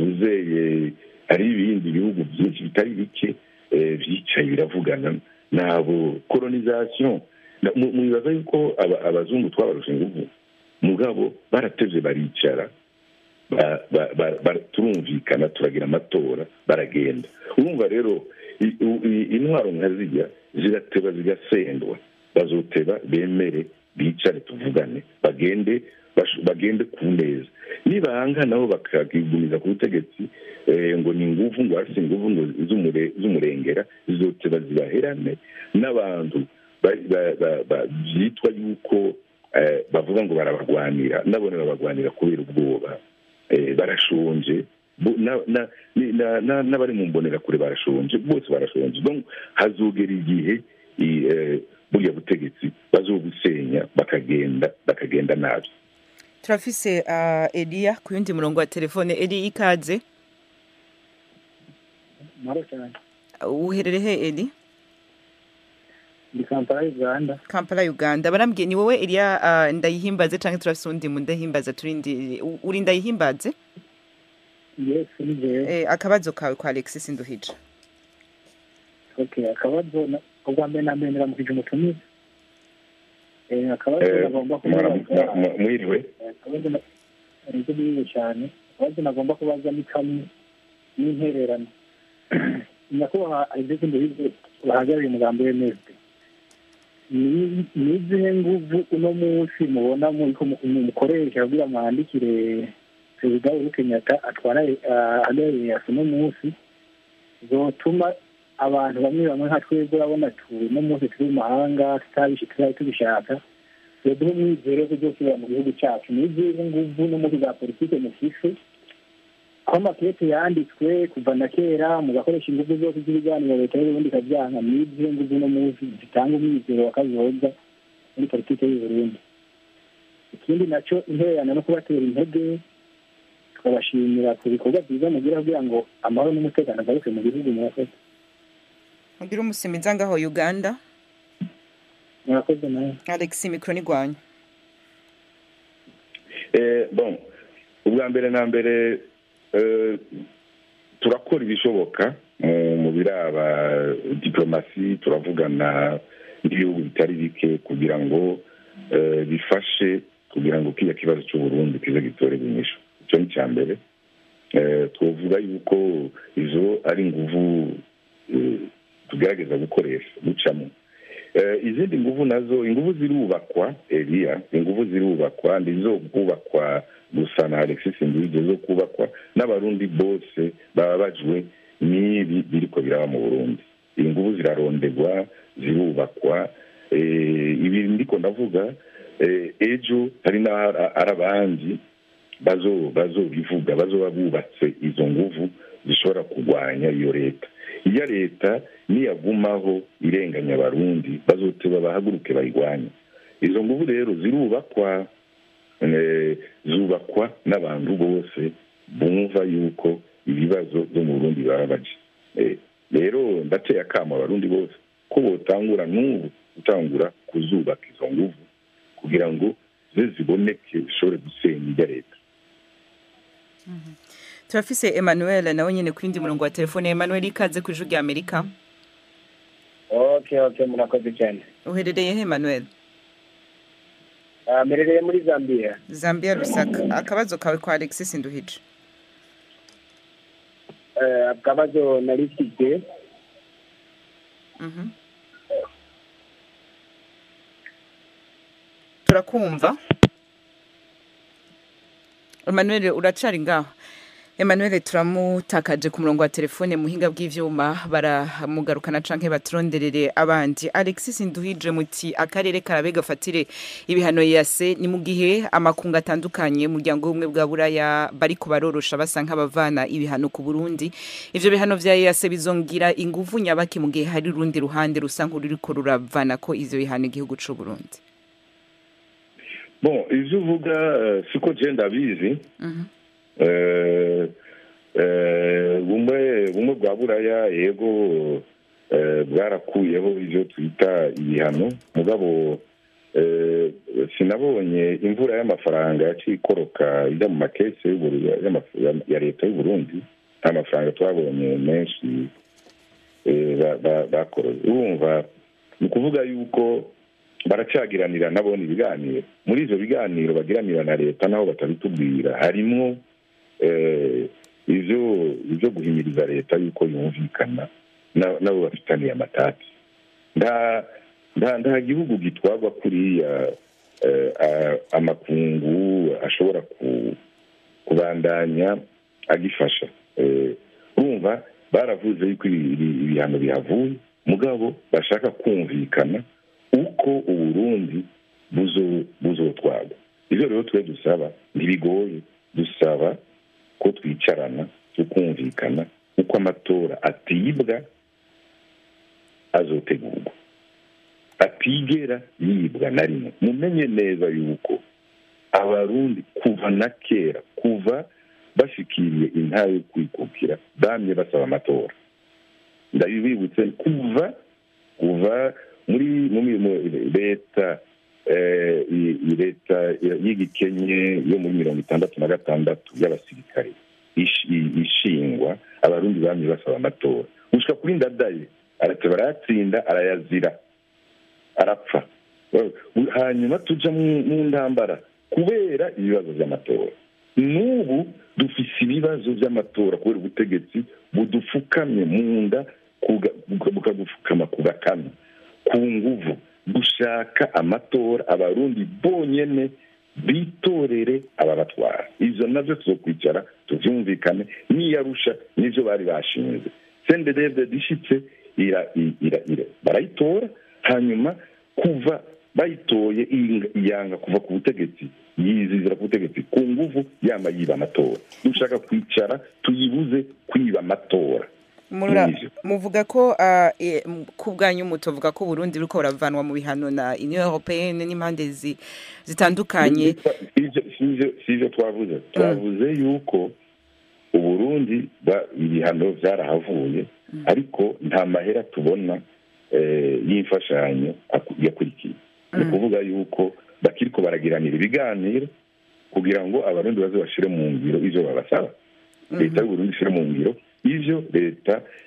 nuzeye hari ibindi bihugu byinshi bitari bike eh, vyicaye biravugana nabo colonisation Na- mu- mwibaza yuko aba- abazungu twabarusha inguvu mugabo baratevye baricara ba- ba- ba- ba- turumvikana turagira amatora baragenda urumva rero i- u- i- intwaro nka zirya zirateba zigasendwa bazoteba bemere bicare tuvugane bagende bash- bagende ku neza nibanga nabo bakakigumiza ku butegetsi eh, ngo ni inguvu ngo hasi inguvu ngo z'umure- z'umurengera zizoteba zibaherane n'abantu ba- ba- ba- ba- byitwa yuko eh, bavuga ngo barabagwanira nabone babagwanira kubera ubwoba eh, barashonje Bu- na- na- ni- na- na- n'abari mu mbonerakure barashonje bose barashonje donc hazogera igihe i- eh, burya butegetsi bazobusenya bakagenda bakagenda nabi turafise ah, Elia ku yundi murongo wa telefone Eli ikaze maro cyane uherere he Eli ndi kampala uganda Kampala Uganda barambwiye ni wowe Elia ah, ndayihimbaze canke turafise undi mu ndahimbaza turindi u- uri ndayihimbaze yes ni jewe eh, akabazo kawe kwa Alexis Nduhije okay akabazo na- ubwa mbere na mbere ndamukije umutumizi Eh, akabazo Eh, nagomba mwana- kubaza mwa- mwa- mwiriwe akabazo na- nibyo bize cyane akabazo nagomba kubaza ni kamwe n'intererano nyakubahwa alexis nduhije bahagarariye umugambi w'emesde ni ni izihe nguvu uno munsi mubona muriko mu- mu- mukoresha kugira mwandikire perezida uhuru kenyatta atwara ah, ahagarariye asa uno munsi zotuma abantu bamwe bamwe nka twebwe urabona tu uno munsi turi mu mahanga tutabishe tutari tubishaka yoduha umwizero wo kuzosubira mu gihugu cyacu ni izihe nguvu no muri za politike mufise aho amakete yanditswe kuva na kera mugakoresha ingufu zose z'ibiganiro leta y'uburundi ikavyanka ni izihe nguvu no munsi zitanga umwizero wa kazoza muri politike y'uburundi ikindi naco intererano no kubatera intege tukabashimira ku bikorwa byiza mugira kugira ngo amahoro n'umutekano agaruke mu gihugu murakoze ugira umusimiza ngaho Uganda murakoze nawe Alexis mikro ni gwanyu Eh, bon ubwa mbere na mbere eh, turakora ibishoboka mu- mu biraba diplomasi turavugana n'ibihugu bitari bike kugira ngo eh, bifashe kugira ngo kiriya kibazo cy'uburundi kize gitorerwe inyishu icyo ni icya mbere Eh, twovuga yuko izo ari inguvu eh, tugerageza gukoresha gucamo Eh, izindi nguvu nazo inguvu zirubakwa eliya inguvu zirubakwa ndizo kubakwa gusa na alexis nduhije zo kubakwa n'abarundi bose bababajwe n'ibi biriko biraba mu burundi inguvu zirarondegwa zirubakwa eh, ibi ndiko ndavuga eh, ejo hari n'ari abandi bazo bazobivuga bazoba bubatse izo nguvu zishobora kurwanya iyo leta iyo leta niyagumaho irenganya abarundi bazoteba bahaguruke bayirwanye izo nguvu rero zirubakwa eh, zubakwa n'abantu bose bumva yuko ibibazo byo mu burundi bababaje Eh, rero ndateye akamo abarundi bose ko botangura n'ubu gutangura kuzubaka izo nguvu kugira ngo ze ziboneke zishobore gusenya irya leta turafise emmanuel nawe nyine ku yindi murongo wa telefone emmanuel ikaze ku ijwi rya amerika okay okay murakoze cyane uherereye he emmanuel Ah, mperereye muri zambia zambia rusaka akabazo kawe kwa alexis nduhije Eh, akabazo nari mfite Mhm. turakumva emmanuel uracari ngaho emmanuel turamutakaje ku murongo wa telefone muhinga bw'ivyuma baramugarukana canke baturonderere abandi alexis nduhije muti akarere karabe gafatire ibihano yase ni mu gihe amakungu atandukanye umuryango w'ubumwe bwa buraya bariko barorosha basa nk'abavana ibihano ku burundi ivyo bihano vya yase bizongira inguvu nyabaki mu gihe hari urundi ruhande rusa nk'ururiko ruravana ko ivyo bihano igihugu c'u burundi bon ivyo uvuga eh, siko je ndabizi Mhm. Eh, eh, bumwe bumwe bwa buraya yego eh, bwarakuyeho ivyo twita ibihano mugabo eh, sinabonye imvura y'amafaranga yaciye ikoroka ijya mu makese y'Uburu- y'amaf- ya- ya leta y'uburundi nta mafaranga twabonye menshi eh, ba- ba- bakoroye urumva ni ukuvuga yuko baracagiranira nabona ibiganiro muri ivyo biganiro bagiranira na leta naho batabitubwira harimwo eh, ivyo ivyo guhimiriza leta yuko yumvikana na- nabo bafitaniye amatati nta nta nta gihugu gitwarwa kuriya eh, a- amakungu ashobora ku- kubandanya agifasha Eh, urumva baravuze yuko ibi- ibi- ibihano bihavuye mugabo bashaka kumvikana uko uburundi buzo- buzotwarwa ivyo rero twe dusaba ntibigoye dusaba ko twicarana tukumvikana uko amatora atibwa azotegurwa atigera yibwa na rimwe mumenye neza yuko abarundi kuva na kera kuva bashikiriye intara yo kwikukira bamye basaba amatora ndabibibutse kuva kuva muri muri mu- leta eh, i- i- leta y'igikenye yo muri mirongo itandatu na gatandatu y'abasirikare ish- i- ishingwa abarundi bamye basaba amatora gushika kuri ndadaye arate barayatsinda arayazira arapfa hanyuma tuja mu mu ntambara kubera ibibazo by'amatora n'ubu dufise ibibazo by'amatora kubera ubutegetsi budufukamye mu nda kuga- buka- bukadupfukama ku gakanu ku nguvu dushaka amatora abarundi bonyene bitorere ababatwara ivyo navyo tuzokwicara tuvyumvikane niyarusha nivyo bari bashinze sendedevde dishitse ira, ira, ira. barayitora hanyuma kuva bayitoye ing- yanga kuva ku butegetsi yizizira ku butegetsi ku nguvu yama yiba amatora dushaka kwicara tuyibuze kwiba amatora Mura- Nivyo. muvuga ko ah, eh, m- ku bwanyu mutovuga ko Burundi buriko buravanwa mu bihano na Union Européenne n'impande zi- zitandukanye Sivyo- sivyo- sivyo twavuze twavuze yuko uburundi ba- ibihano vyarahavuye ariko nta mahera tubona eh, y'imfashanyo aku- yakurikiye ni ukuvuga yuko bakiriko baragiranira ibiganiro kugira ngo abarundi baze bashire mu ngiro ivyo babasaba leta y'uburundi ishire mu ngiro ivyo leta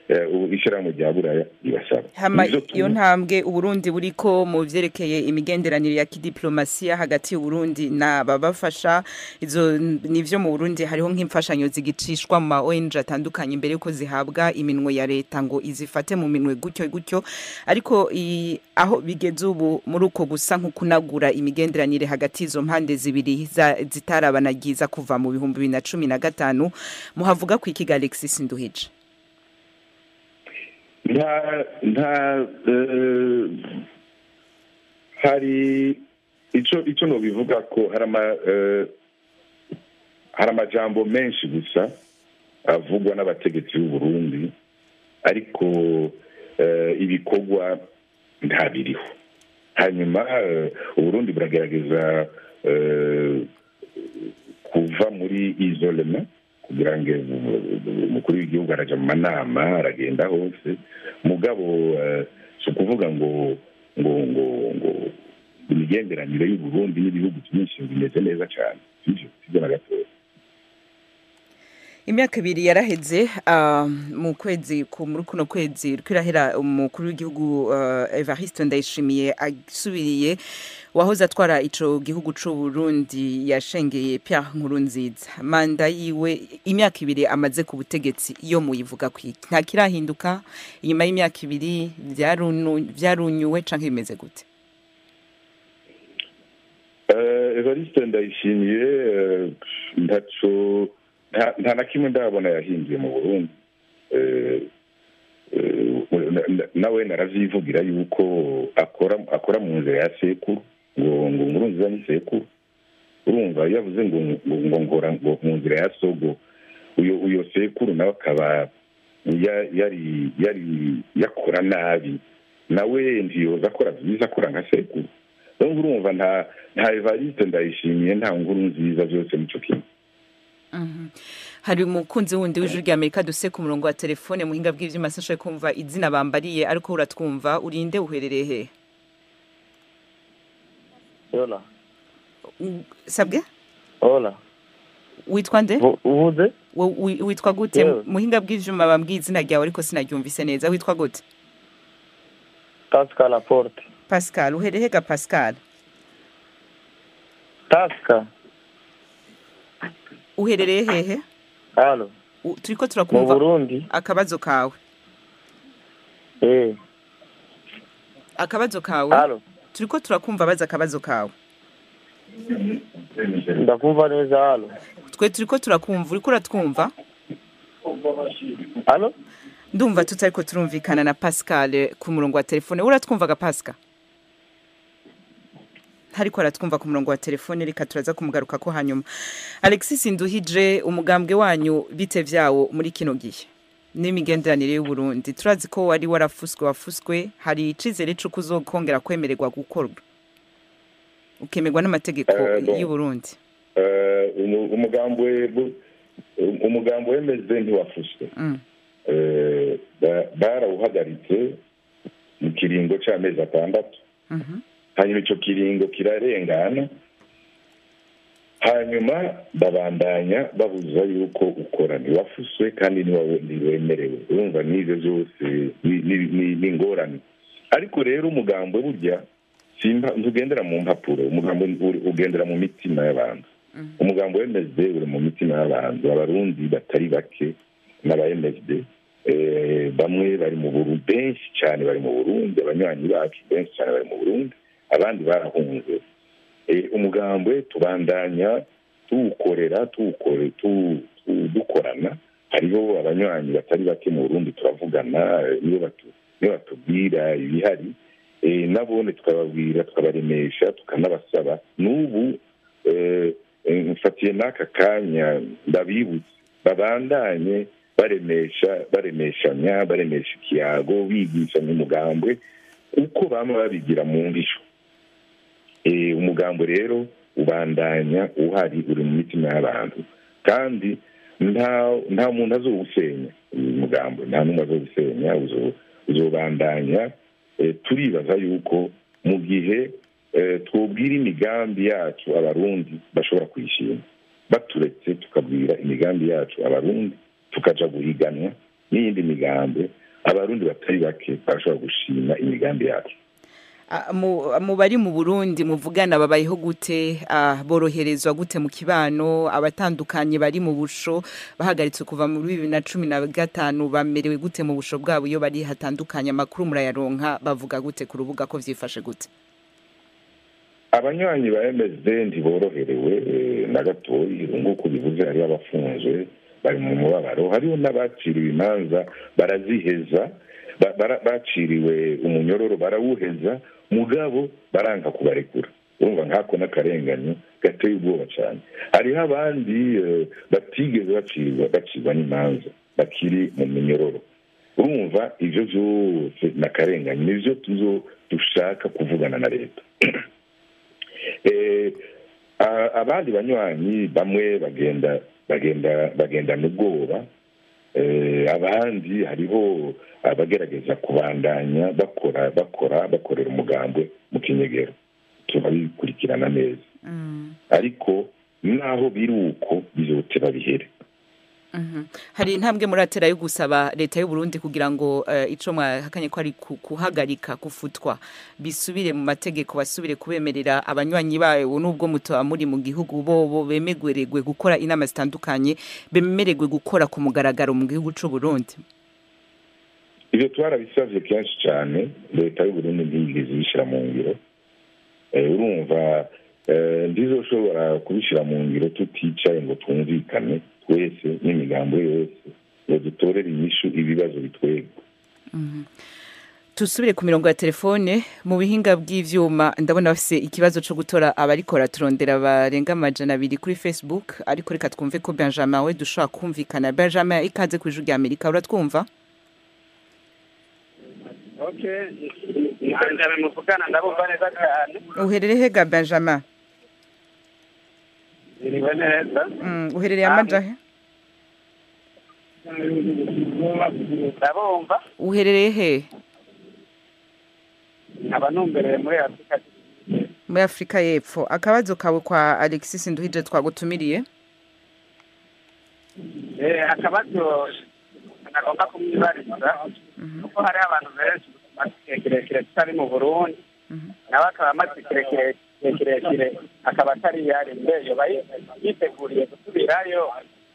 eh, ubu ishyirahamwe rya buraya ribasaba hama Nivyo iyo tu- ntambwe uburundi buriko mu vyerekeye imigenderanire ya kidiplomasiya hagati y'uburundi n'ababafasha izo nivyo mu burundi hariho nk'imfashanyo zigicishwa mu ma ONG atandukanye imbere yuko zihabwa iminwe ya leta ngo izifate mu minwe gutyo gutyo ariko i- aho bigeze ubu muri uko gusa nko kunagura imigenderanire hagati y'izo mpande zibiri za- zitarabanagiza kuva mu bihumbi bibiri na cumi na gatanu muhavuga ku ikiga Alexis Nduhije nta nta eh, hari ico ico nobivuga ko hari ama eh, hari amajambo menshi gusa avugwa n'abategetsi b'u Burundi ariko eh, ibikorwa nta biriho hanyuma eh, uburundi buragerageza eh, kuva muri isolema kugira ngo umukuru w'igihugu araja mu manama aragenda hose mugabo eh, si ukuvuga ngo ngo ngo ngo imigenderanire y'uburundi n'ibihugu byinshi bimeze neza cyane sivyo sivyo na gatoya imyaka ibiri yaraheze ah, mu kwezi ku muri kuno kwezi kwirahera umukuru w'igihugu ah, Evariste Ndayishimiye asubiriye wahoze atwara ico gihugu c'u Burundi yashengeye Pierre Nkurunziza manda yiwe imyaka ibiri amaze ku butegetsi iyo muyivuga kwiki nta kirahinduka inyuma y'imyaka ibiri vyarunu- vyarunyuwe canke bimeze gute Eh, evariste ndayishimiye eh, ntaco nta- nta na kimwe ndabona yahinduye mu burundi Eh, eh, na- na- nawe naravyivugira yuko akora akora mu nzira ya sekuru ngo ngo nkurunziza ni sekuru urumva iyo avuze ngo ngo ngo ngora ngo mu nzira ya sogo uyo uyo sekuru nawe akaba ya- yari yari yakora nabi nawe ntiyoza akora byiza akora nka sekuru rero urumva nta nta evariste ndayishimiye nta nkuru nziza byose nico kimwe Mhm. hari umukunzi wundi w'ijwi rya amerika duse ku murongo wa telefone muhinga bw'ivyuma sinashoboye kumva izina bambariye ariko uratwumva urinde uherereye he Hola. U- sabwe Hola. witwa nde Vu- Uvuze? Wo- wi- witwa gute Yewe. muhinga bw'ivyuma bambwiye izina ryawe ariko sinaryumvise neza witwa gute Tasca Laporte. pascal uhereye ga pascal Tasca. uherereye hehe Halo. U- turiko Mu turakumva Burundi? akabazo kawe Eh. akabazo kawe Halo. turiko turakumva baza akabazo kawe Ndakumva neza halo. twe turiko turakumva uriko uratwumva Halo? ndumva tutariko turumvikana na pascal ku murongo wa telefone uratwumvaga pascal ntariko aratwumva ku murongo wa telefone reka turaza kumugaruka ko hanyuma alexis nduhije umugambwe wanyu bite vyawo muri kino gihe n'imigenderanire y'uburundi turazi ko wari warafuswe wafuswe hari icizere c'uko uzokongera kwemererwa gukorwa ukemerwa n'amategeko Eh, bon. y'uburundi Eh, umu- umugambi we- bu- umugambi wemeze ntiwafuswe Mm. Eh, ba- barawuhagaritse mu kiringo c'amezi atandatu Mhm. hanyuma ico kiringo kirarengana hanyuma babandanya babuza yuko ukora ntiwafuswe kandi ntiwawe- ntiwemerewe urumva n'ivyo vyose ni- ni- ni- ni ingorane ariko rero umugambo burya simba- ntugendera mu mpapuro umugambo uri- ugendera mu mitima y'abantu umugambo w'MSD uri mu mitima y'abantu abarundi batari bake n'aba MSD eh, bamwe bari mu Burundi benshi cyane bari mu Burundi abanywanyi bacu benshi cyane bari mu Burundi abandi barahunze Eh, umugambwe tubandanya tuwukorera tuwukore tu- tu- dukorana hariho abanywanyi batari bake mu Burundi turavugana eh, niyo batu- niyo batubwira ibihari eh, nabone tukababwira tukabaremesha tukanabasaba n'ubu eh, eh, mfatiye n'aka kanya ndabibutse babandanye baremesha baremeshanya baremesha ikiyago bigishanya umugambwe uko bama babigira mu ndisho Eh, umugambo rero ubandanya uhari uri mu mitima y'abantu kandi nta nta muntu azowusenya uyu mugambo nta n'umwe azowusenya uzo- uzobandanya Eh, turibaza yuko mu gihe eh, twobwira imigambi yacu abarundi bashobora kuyishima baturetse tukabwira imigambi yacu abarundi tukaja guhiganwa n'iyindi migambi abarundi batari bake barashobora gushima imigambi yacu Ah, mu mu bari mu Burundi muvugana babayeho gute ah, boroherezwa gute mu kibano abatandukanye bari mu busho bahagaritse kuva muri bibiri na cumi na gatanu bamerewe gute mu busho bwabo iyo bari hatandukanye amakuru murayaronka bavuga gute ku rubuga ko vyifashe gute abanywanyi ba msd ntiboroherewe eh, na gatoyi nk'uko bivuze hariho abafunzwe bari mu mubabaro hariho n'abaciriwe imanza baraziheza ba- bara- baciriwe umunyororo barawuheza mugabo baranga kubarekura urumva nkako n'akarenganyo gateye ubwoba cyane hariho abandi eh, batigeze bacirwa bacirwa n'imanza bakiri mu minyororo urumva ivyo vyose n'akarenganyo nivyo tuzo dushaka kuvugana na leta eh, a- abandi banywanyi bamwe bagenda bagenda bagendana ubwoba eh, abandi hariho abagerageza kubandanya bakora bakora bakorera umugambwe mu kinyegero turabikurikirana neza ariko naho biri uko bizoteba bihere Mhm. hari intambwe muratera yo gusaba leta y'u Burundi kugira ngo eh, ico mwahakanye ko ari ku- kuhagarika gufutwa bisubire mu mategeko basubire kubemerera abanywanyi bayo nubwo mutoba muri mu gihugu bobo bemerewe gukora inama zitandukanye bemerewe gukora ku mugaragaro mu gihugu c'u Burundi ibyo twarabisabye kenshi cyane leta y'uburundi ntiyigeze ibishyira mu ngiro Eh, urumva eh, ndizoshobora kubishyira mu ngiro tuticaye ngo twumvikane twese n'imigambo yose ngo dutorere inyishu ibibazo bitwega tusubire ku mirongo ya telefone mu bihinga bw'ivyuma ndabona bafise ikibazo co gutora abarikora turondera barenga amajana abiri kuri facebook ariko reka twumve ko benjamin we dushobora kumvikana benjamin ikaze ku ijwi rya amerika uratwumva okay benjamin muvugana ndabumva neza cyane uherereye hega benjamin iriwe neza mm, uherereye amajahe ndabumva uherereye he nkaba numbereye muri afurika muri afurika y'epfo akabazo kawe kwa alexis nduhije twagutumiriye Eh, akabazo nagomba kumwibariza kuko hari abantu benshi bamaze igihe kirekire tutari mu burundi nawe akaba amaze igihe kire- igihe kirekire akaba atari yari mbeyo yiteguriye gusubirayo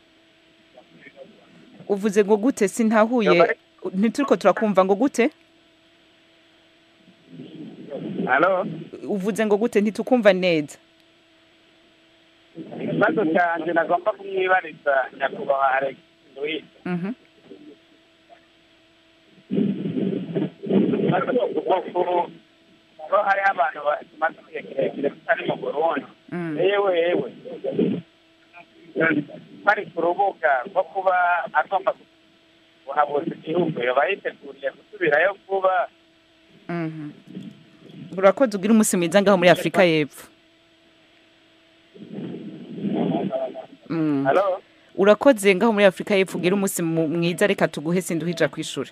uvuze ngo gute sintahuye ntituriko turakumva ngo gute halo uvuze ngo gute ntitukumva neza ikibazo cyanjye nagomba kumwibariza nyakubahwa alex nduwije Mhm. ikibazo cy'ubukungu ko hariho abantu bamaze igihe kirekire tutari mu burundi yewe yewe bari ku rubuga rwo kuba agomba kuhabuza igihugu yoba yiteguriye gusubirayo vuba Mhm. urakoze ugira umunsi mwiza ngaho muri afurika y'epfo Mm. halo urakoze ngaho muri afurika y'epfo ugira umunsi mu- mwiza reka tuguhe sinduhija kw'ishuri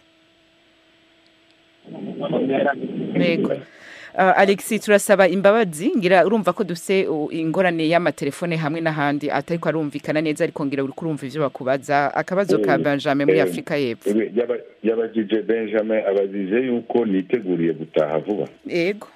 yego Uh, alexi turasaba imbabazi ngira urumva ko dufise uh, ingorane y'amatelefone hamwe n'ahandi atariko arumvikana neza ariko ngira uriko urumva ivyo bakubaza akabazo ka Eh, benjamin muri eh, afurika y'epfo Ebe, yaba- yabajije benjamin abajije yuko niteguriye gutaha vuba yego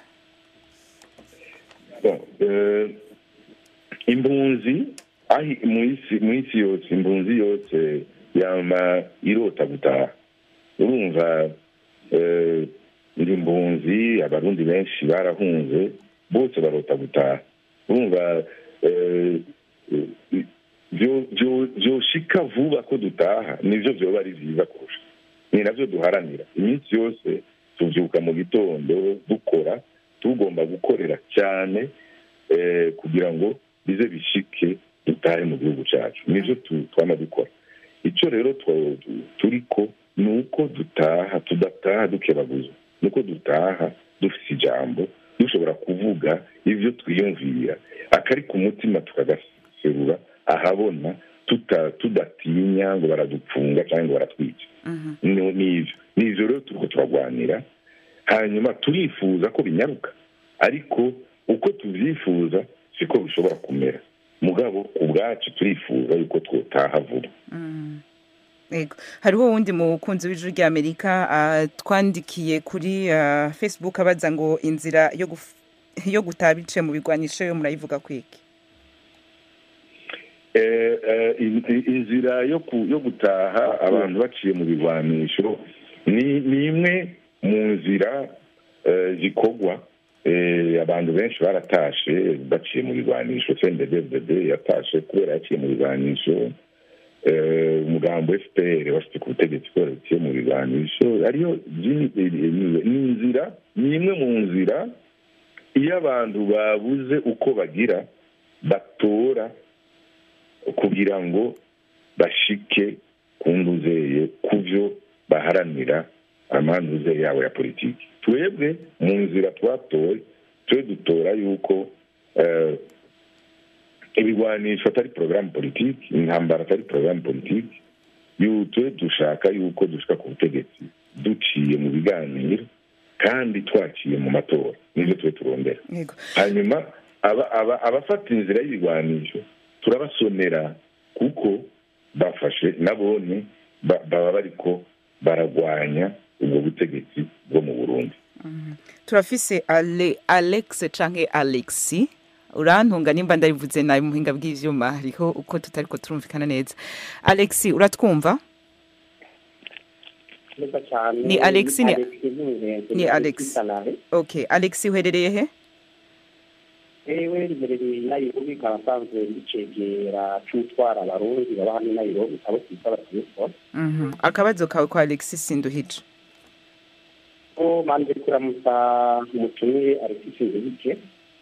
Bon, eh, impunzi ahi mu isi mu isi yose impunzi yose yama irota gutaha urumva eh, ndi impunzi abarundi benshi barahunze bose barota gutaha urumva eh, eh, vyo- vyo- vyoshika vuba ko dutaha nivyo vyoba ari vyiza kurusha ni navyo duharanira iminsi yose tuvyuka mu gitondo dukora tugomba gukorera cyane eh, kugira ngo bize bishike dutahe mu gihugu cyacu nivyo tu- twama dukora icyo rero twa- tu- turiko ni uko dutaha tudataha dukebaguzwa ni uko dutaha dufite ijambo dushobora kuvuga ivyo twiyumvira akari ku mutima tukagaserura ahabona tuta- tudatinya ngo baradupfunga cyangwa ngo baratwica ni ni ivyo ni ivyo rero turiko turagwanira hanyuma turifuza ko binyaruka ariko uko tuvyifuza siko bishobora kumera mugabo ku bwacu turifuza yuko twotaha vuba Ego. hariho wundi mukunzi w'ijuru rya amerika ah, twandikiye kuri ah, facebook abaza ngo inzira yo guf- yo gutaha biciye mu bigwanisho yo murayivuga kwiki Eh, eh, in- in- inzira yo ku- yo gutaha abantu baciye mu bigwanisho ni ni imwe mu nzira eh, zikorwa Eh, abantu benshi baratashe baciye mu bigwanisho cnddd yatashe kubera yaciye mu bigwanisho Eh, umugambo fpr bafite ku butegetsi kubera yaciye mu bigwanisho ariyo zini- eh, eh, ni inzira ni imwe mu nzira iyo abantu babuze uko bagira batora kugira ngo bashike ku nduzeye ku byo baharanira amanduze yabo ya politiki twebwe mu nzira twatoye twe dutora yuko eh, ibigwanisho atari porogaramu politiki intambara atari porogaramu politiki yu- twe dushaka yuko dushika ku butegetsi duciye mu biganiro kandi twaciye mu matora nibyo twe turondera Yego. hanyuma aba- aba- abafata inzira y'ibigwanisho turabasonera kuko bafashe nabone ba- baba bariko baragwanya ubwo butegetsi bwo mu burundi turafise Ale, alex canke alexi urantunga nimba ndabivuze nabi muhinga bw'ivyuma hariho uko tutariko turumvikana neza alexi uratwumva neza cyane Ni Alex, ni- Nkunzenze, ni Alex. Salare. okay alexi uherereye he ewe riherereye i nairobi ikaba asanzwe ricegera c'utwara abarundi baba hano i nairobi abo twita abatelefone Mhm. akabazo kawe kwa alexi sinduhije ko manje kuramutsa umutumire alexis nzibike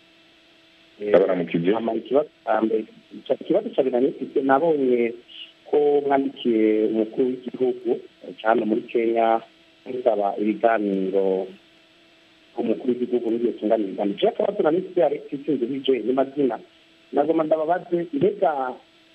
abaramukije hama ikibazo ca mbere ica- ikibazo ca bina nifise nabonye ko mwandikiye umukuru w'igihugu cyane muri kenya musaba ibiganiro umukuru w'igihugu n'igihe tunganya ibiganiro je akabazo na nifise alexis nzibike n'amazina nagoma ndababaze mbega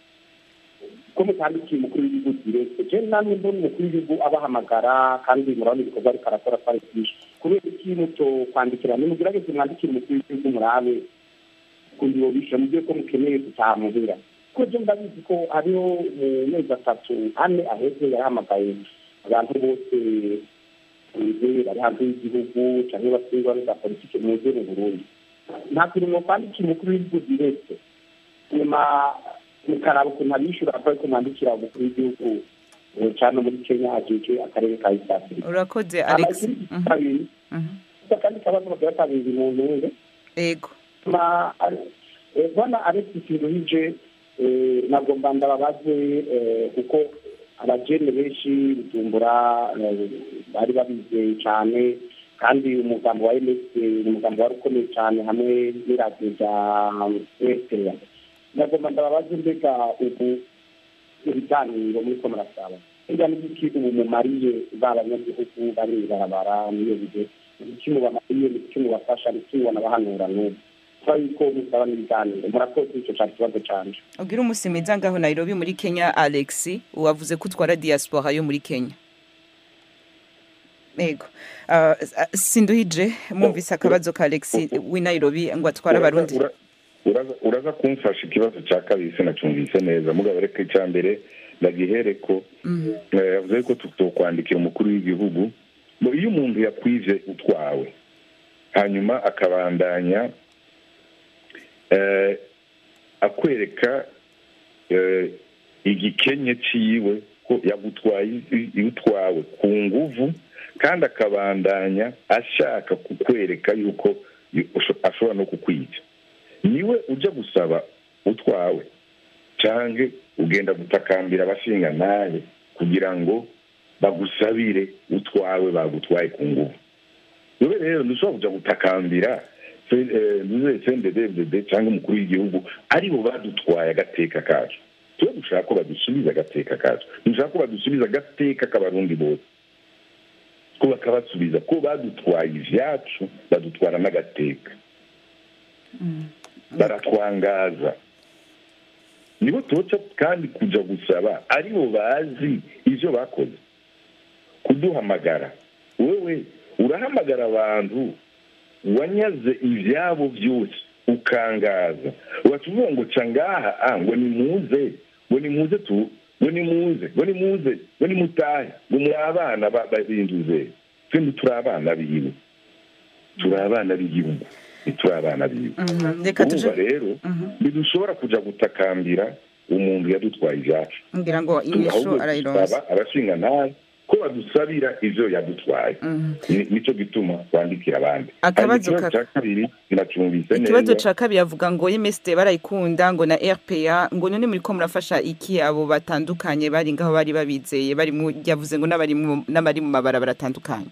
ko mutandikiye umukuru w'igihugu direct je namwe mbona umukuru w'igihugu abahamagara kandi murabona ibikorwa ariko arakora twari byinshi kubera iki muto kwandikira nimugerageze mwandikire umukuru w'igihugu murabe kundi yobisha mubyo ko mukeneye gutaha muhira kuko je ndabizi ko hariho mu mezi atatu ane aheze yarahamagaye abantu bose muze bari hanze y'igihugu canke basingwa za politike muze mu burundi nta kintu mwokwandikira umukuru w'igihugu direct nyuma mukaraba ukuntu abishyura akaba ko mwandikira umukuru w'igihugu eh, cyane muri kenya ajejwe akarere ka east africa urakoze Hama alex ikindi Mhm. kabiri Mhm. akandi kabazo bagira kabiri mu ntunge ego ma eh, bwana alex sinduhije eh, nagomba ndababaze eh, kuko abajene benshi bujumbura eh, bari babizeye cyane kandi umugambo wa ms ni umugambo wari ukomeye cyane hamwe n'iradiyo rya eritrea nagomba ndababaze mbega ubu ibiganiro muriko murasaba mbega n'igiki ubu mumariye ba banyagihugu bari mw'ibarabara niyo bihe iki mubamariye n'iki mubafasha n'iki mubanabahanura n'ubu kuba yuko musaba n'ibiganiro murakoze ico cari ikibazo canje ubwira umunsi mwiza ngaho nairobi muri kenya alexi wavuze ko utwara diaspora yo muri kenya ego Ah, sinduhije mwumvise akabazo ka alexi w'i nairobi ngo atwara abarundi Ura- uraza- uraza kumfasha ikibazo cya kabiri sinacumvise neza mugabo reka icya mbere ndagihere ko Mhm. eh, yavuze ko tutokwandikira umukuru w'igihugu ngo iyo umuntu yakwije utwawe hanyuma akabandanya eh, akwereka eh, igikenye ciwe ko yagutwaye i- i- utwawe ku nguvu kandi akabandanya ashaka kukwereka yuko yu- usho- ashobora no kukwica niwe ujya gusaba utwawe canke ugenda gutakambira abashinga nawe kugira ngo bagusabire utwawe bagutwaye ku nguvu yewe rero ntushobora kuja gutakambira cnddd cyangwa umukuru w'igihugu aribo badutwaye agateka kacu tuwe dushaka ko badusubiza agateka kacu dushaka ko badusubiza agateka k'abarundi bose ko bakabasubiza ko badutwaye ivyacu badutwara n'agateka baratwangaza nibo tuca kandi kuja gusaba aribo bazi ivyo bakoze kuduhamagara wewe urahamagara abantu wanyaze ivyabo byose ukangaza ugaca uvuga ngo ca ngaha ah, ngo nimuze ngo nimuze tu ngo nimuze ngo nimuze ngo nimutahe ngo muri abana ba- b'inzuze twembi turi abana biwe turi abana b'igihugu ntituri abana biwe Mhm, reka tuje urumva rero ntidushobora kuja gutakambira umuntu yadutwaye ibyacu ngira ngo inyishu ahubwo arayironsa dusaba abashinga nawe ko badusabira ivyo yadutwaye Ni- nico gituma twandikira abandi Akabazo Hanyuma ikibazo ka- ca kabiri sinacumvise ikibazo neza ca kabiri avuga ngo MSD barayikunda ngo na RPA ngo none muri ko murafasha iki abo batandukanye bari ngaho bari babizeye bari mu yavuze ngo n'abari mu n'abari mu mabarabara atandukanye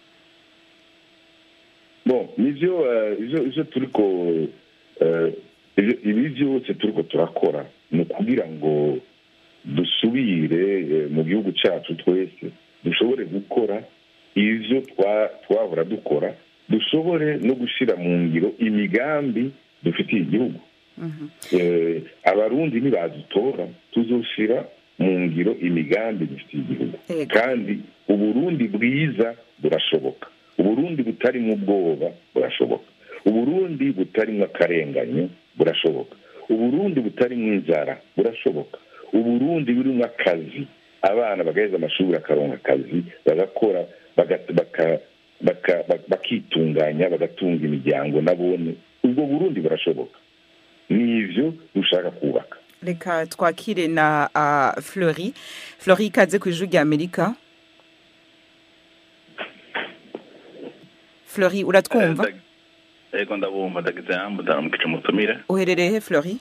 bon nivyo eh, ivyo ivyo turiko eh, ivyo- ibi vyose turiko turakora ni ukugira ngo dusubire eh, mu gihugu cacu twese dushobore gukora ivyo twa- twahora dukora dushobore no gushira mu ngiro imigambi dufitiye igihugu Eh, abarundi nibadutora tuzoshira mu ngiro imigambi dufitiye igihugu kandi uburundi bwiza burashoboka uburundi butarimo ubwoba burashoboka uburundi butarimo akarenganyo burashoboka uburundi butarimo inzara burashoboka uburundi burimo akazi abana bagaheza amashuri bakaronka akazi bagakora baga- baka- baka- bak- bakitunganya bagatunga imiryango nabone ubwo burundi burashoboka ni ivyo dushaka kubaka reka twakire na uh, Fleury Fleury ikaze ku ijwi rya Amerika Fleury uratwumva yego ndabumva ndagize yambu ndaramukije umutumire uherereye he Fleury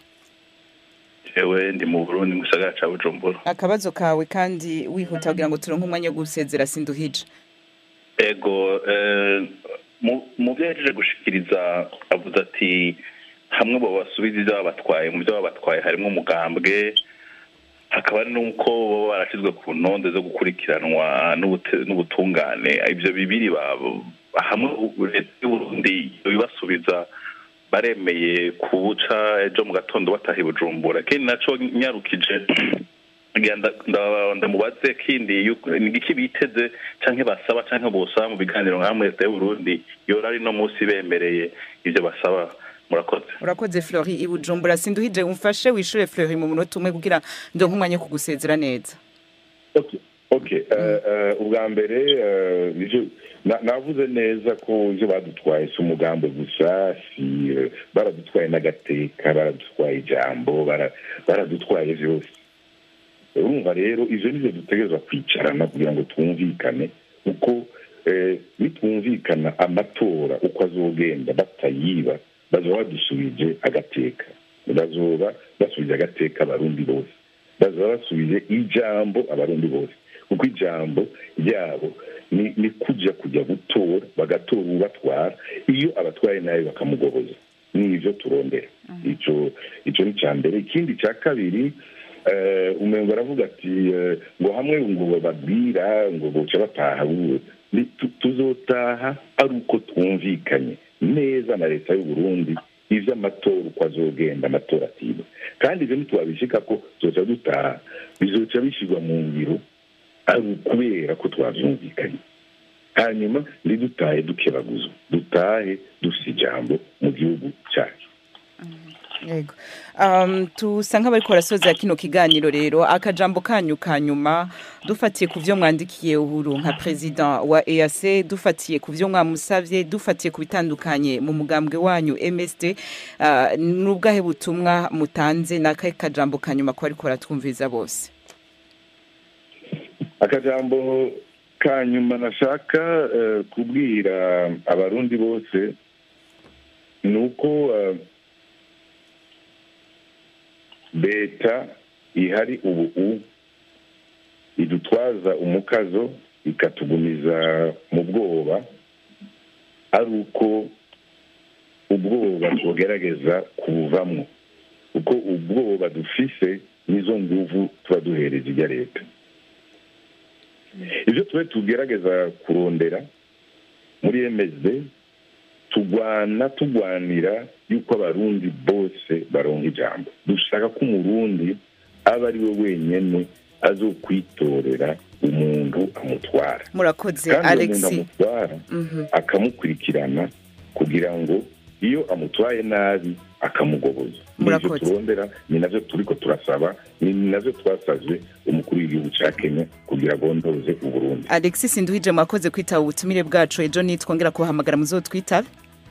jewe ndi mu burundi mu gisagara ca bujumbura akabazo kawe kandi wihuta kugira ngo turonke umwanya wo gusezera sinduhije ego eh, mu- mu byo yahejeje gushikiriza avuze ati hamwe bo basubiza ibyo babatwaye mu byo babatwaye harimo umugambwe hakaba hari n'uko baba barashyizwe ku ntonde zo gukurikiranwa n'ubute- n'ubutungane ibyo bibiri ba- hamwe u- leta y'uburundi ibasubiza baremeye kubuca ejo mu gatondo bataha i bujumbura ikindi naco nyarukije ngira nda- nda- ndamubaze kindi yuko- ni iki biteze canke basaba canke bosaba mu biganiro nka hamwe leta y'uburundi yora ari no munsi bemereye ivyo basaba murakoze urakoze Fleury i Bujumbura sinduhije umfashe wishure Fleury mu munota umwe kugira ndonke umwanya wo kugusezera neza okay eh, eh, ubwa mbere eh, nivyo na- navuze neza ko ivyo badutwaye si umugambo gusa si eh, baradutwaye n'agateka baradutwaye ijambo bara- baradutwaye vyose urumva rero ivyo nivyo dutegerezwa kwicarana kugira ngo twumvikane uko eh, nitwumvikana amatora uko azogenda batayiba bazoba badusubije agateka bazoba basubije agateka abarundi bose bazoba basubije ijambo abarundi bose kuko ijambo ryabo ni ni kuja kujya gutora bagatora ubatwara iyo abatwaye nabi bakamugoboza ni ivyo turondera ico ico ni ca mbere ikindi ca kabiri eh, umengo aravuga ati eh, ngo hamwe ngo bababwira ngo boca bataha bu- ni- tu- tuzotaha ari uko twumvikanye neza na leta y'uburundi ivy'amatora uko azogenda amatora atiba kandi ivyo ntitwabishika ko tuzoca dutaha bizoca bishirwa mu ngiro ari ukubera ko twavyumvikanye hanyuma ntidutahe dukebaguzwa dutahe dufise ijambo mu gihugu cyacu yego um, tusa nk'abariko barasoza kino kiganiro rero akajambo kanyu ka nyuma dufatiye ku vyo mwandikiye uhuru nka president wa EAC dufatiye ku vyo mwamusavye dufatiye ku bitandukanye mu mugambwe wanyu MSD uh, n'ubwahe butumwa mutanze n'akahe kajambo ka nyuma ko bariko baratwumviriza bose akajambo ka nyuma nashaka eh, kubwira abarundi bose ni uko eh, leta ihari ubu idutwaza umukazo ikatugumiza mu bwoba ari uko ubwoba tugerageza kubuvamwo kuko ubwoba dufise nizo nguvu tuba duhereje ijya leta ibyo tube tugerageza kurondera muri msd tugwana tugwanira yuko abarundi bose baronka ijambo dushaka ko umurundi aba ari we wenyene azokwitorera umuntu amutwara murakoze kandi uwo muntu Alexis amutwara Mhm. akamukurikirana kugira ngo iyo amutwaye nabi akamugoboza nivyo Murakoze. turondera ni navyo turiko turasaba ni navyo twasavye umukuru w'igihugu ca kenya kugira agondoze uburundi alexis nduhije mwakoze kwitaba ubutumire bwacu ejo nitwongera kubahamagara muzotwitabe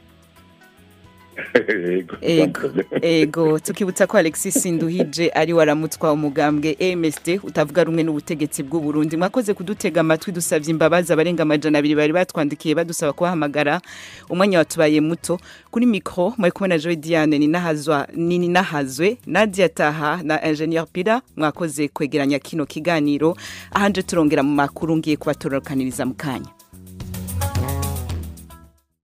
Yego, ego ego tukibutsa ko alexis nduhije ari waramutwa umugambwe msd utavuga rumwe n'ubutegetsi bw'u Burundi mwakoze kudutega amatwi dusabye imbabazi abarenga amajana abiri bari batwandikiye badusaba kubahamagara umwanya watubaye muto kuri mikro mwari kumwe na joy diane ninahazwa ninahazwe nadia taha na ingenieur pira mwakoze kwegeranya kino kiganiro ahanje turongera mu makuru ngiye kubatorokaniriza mu kanya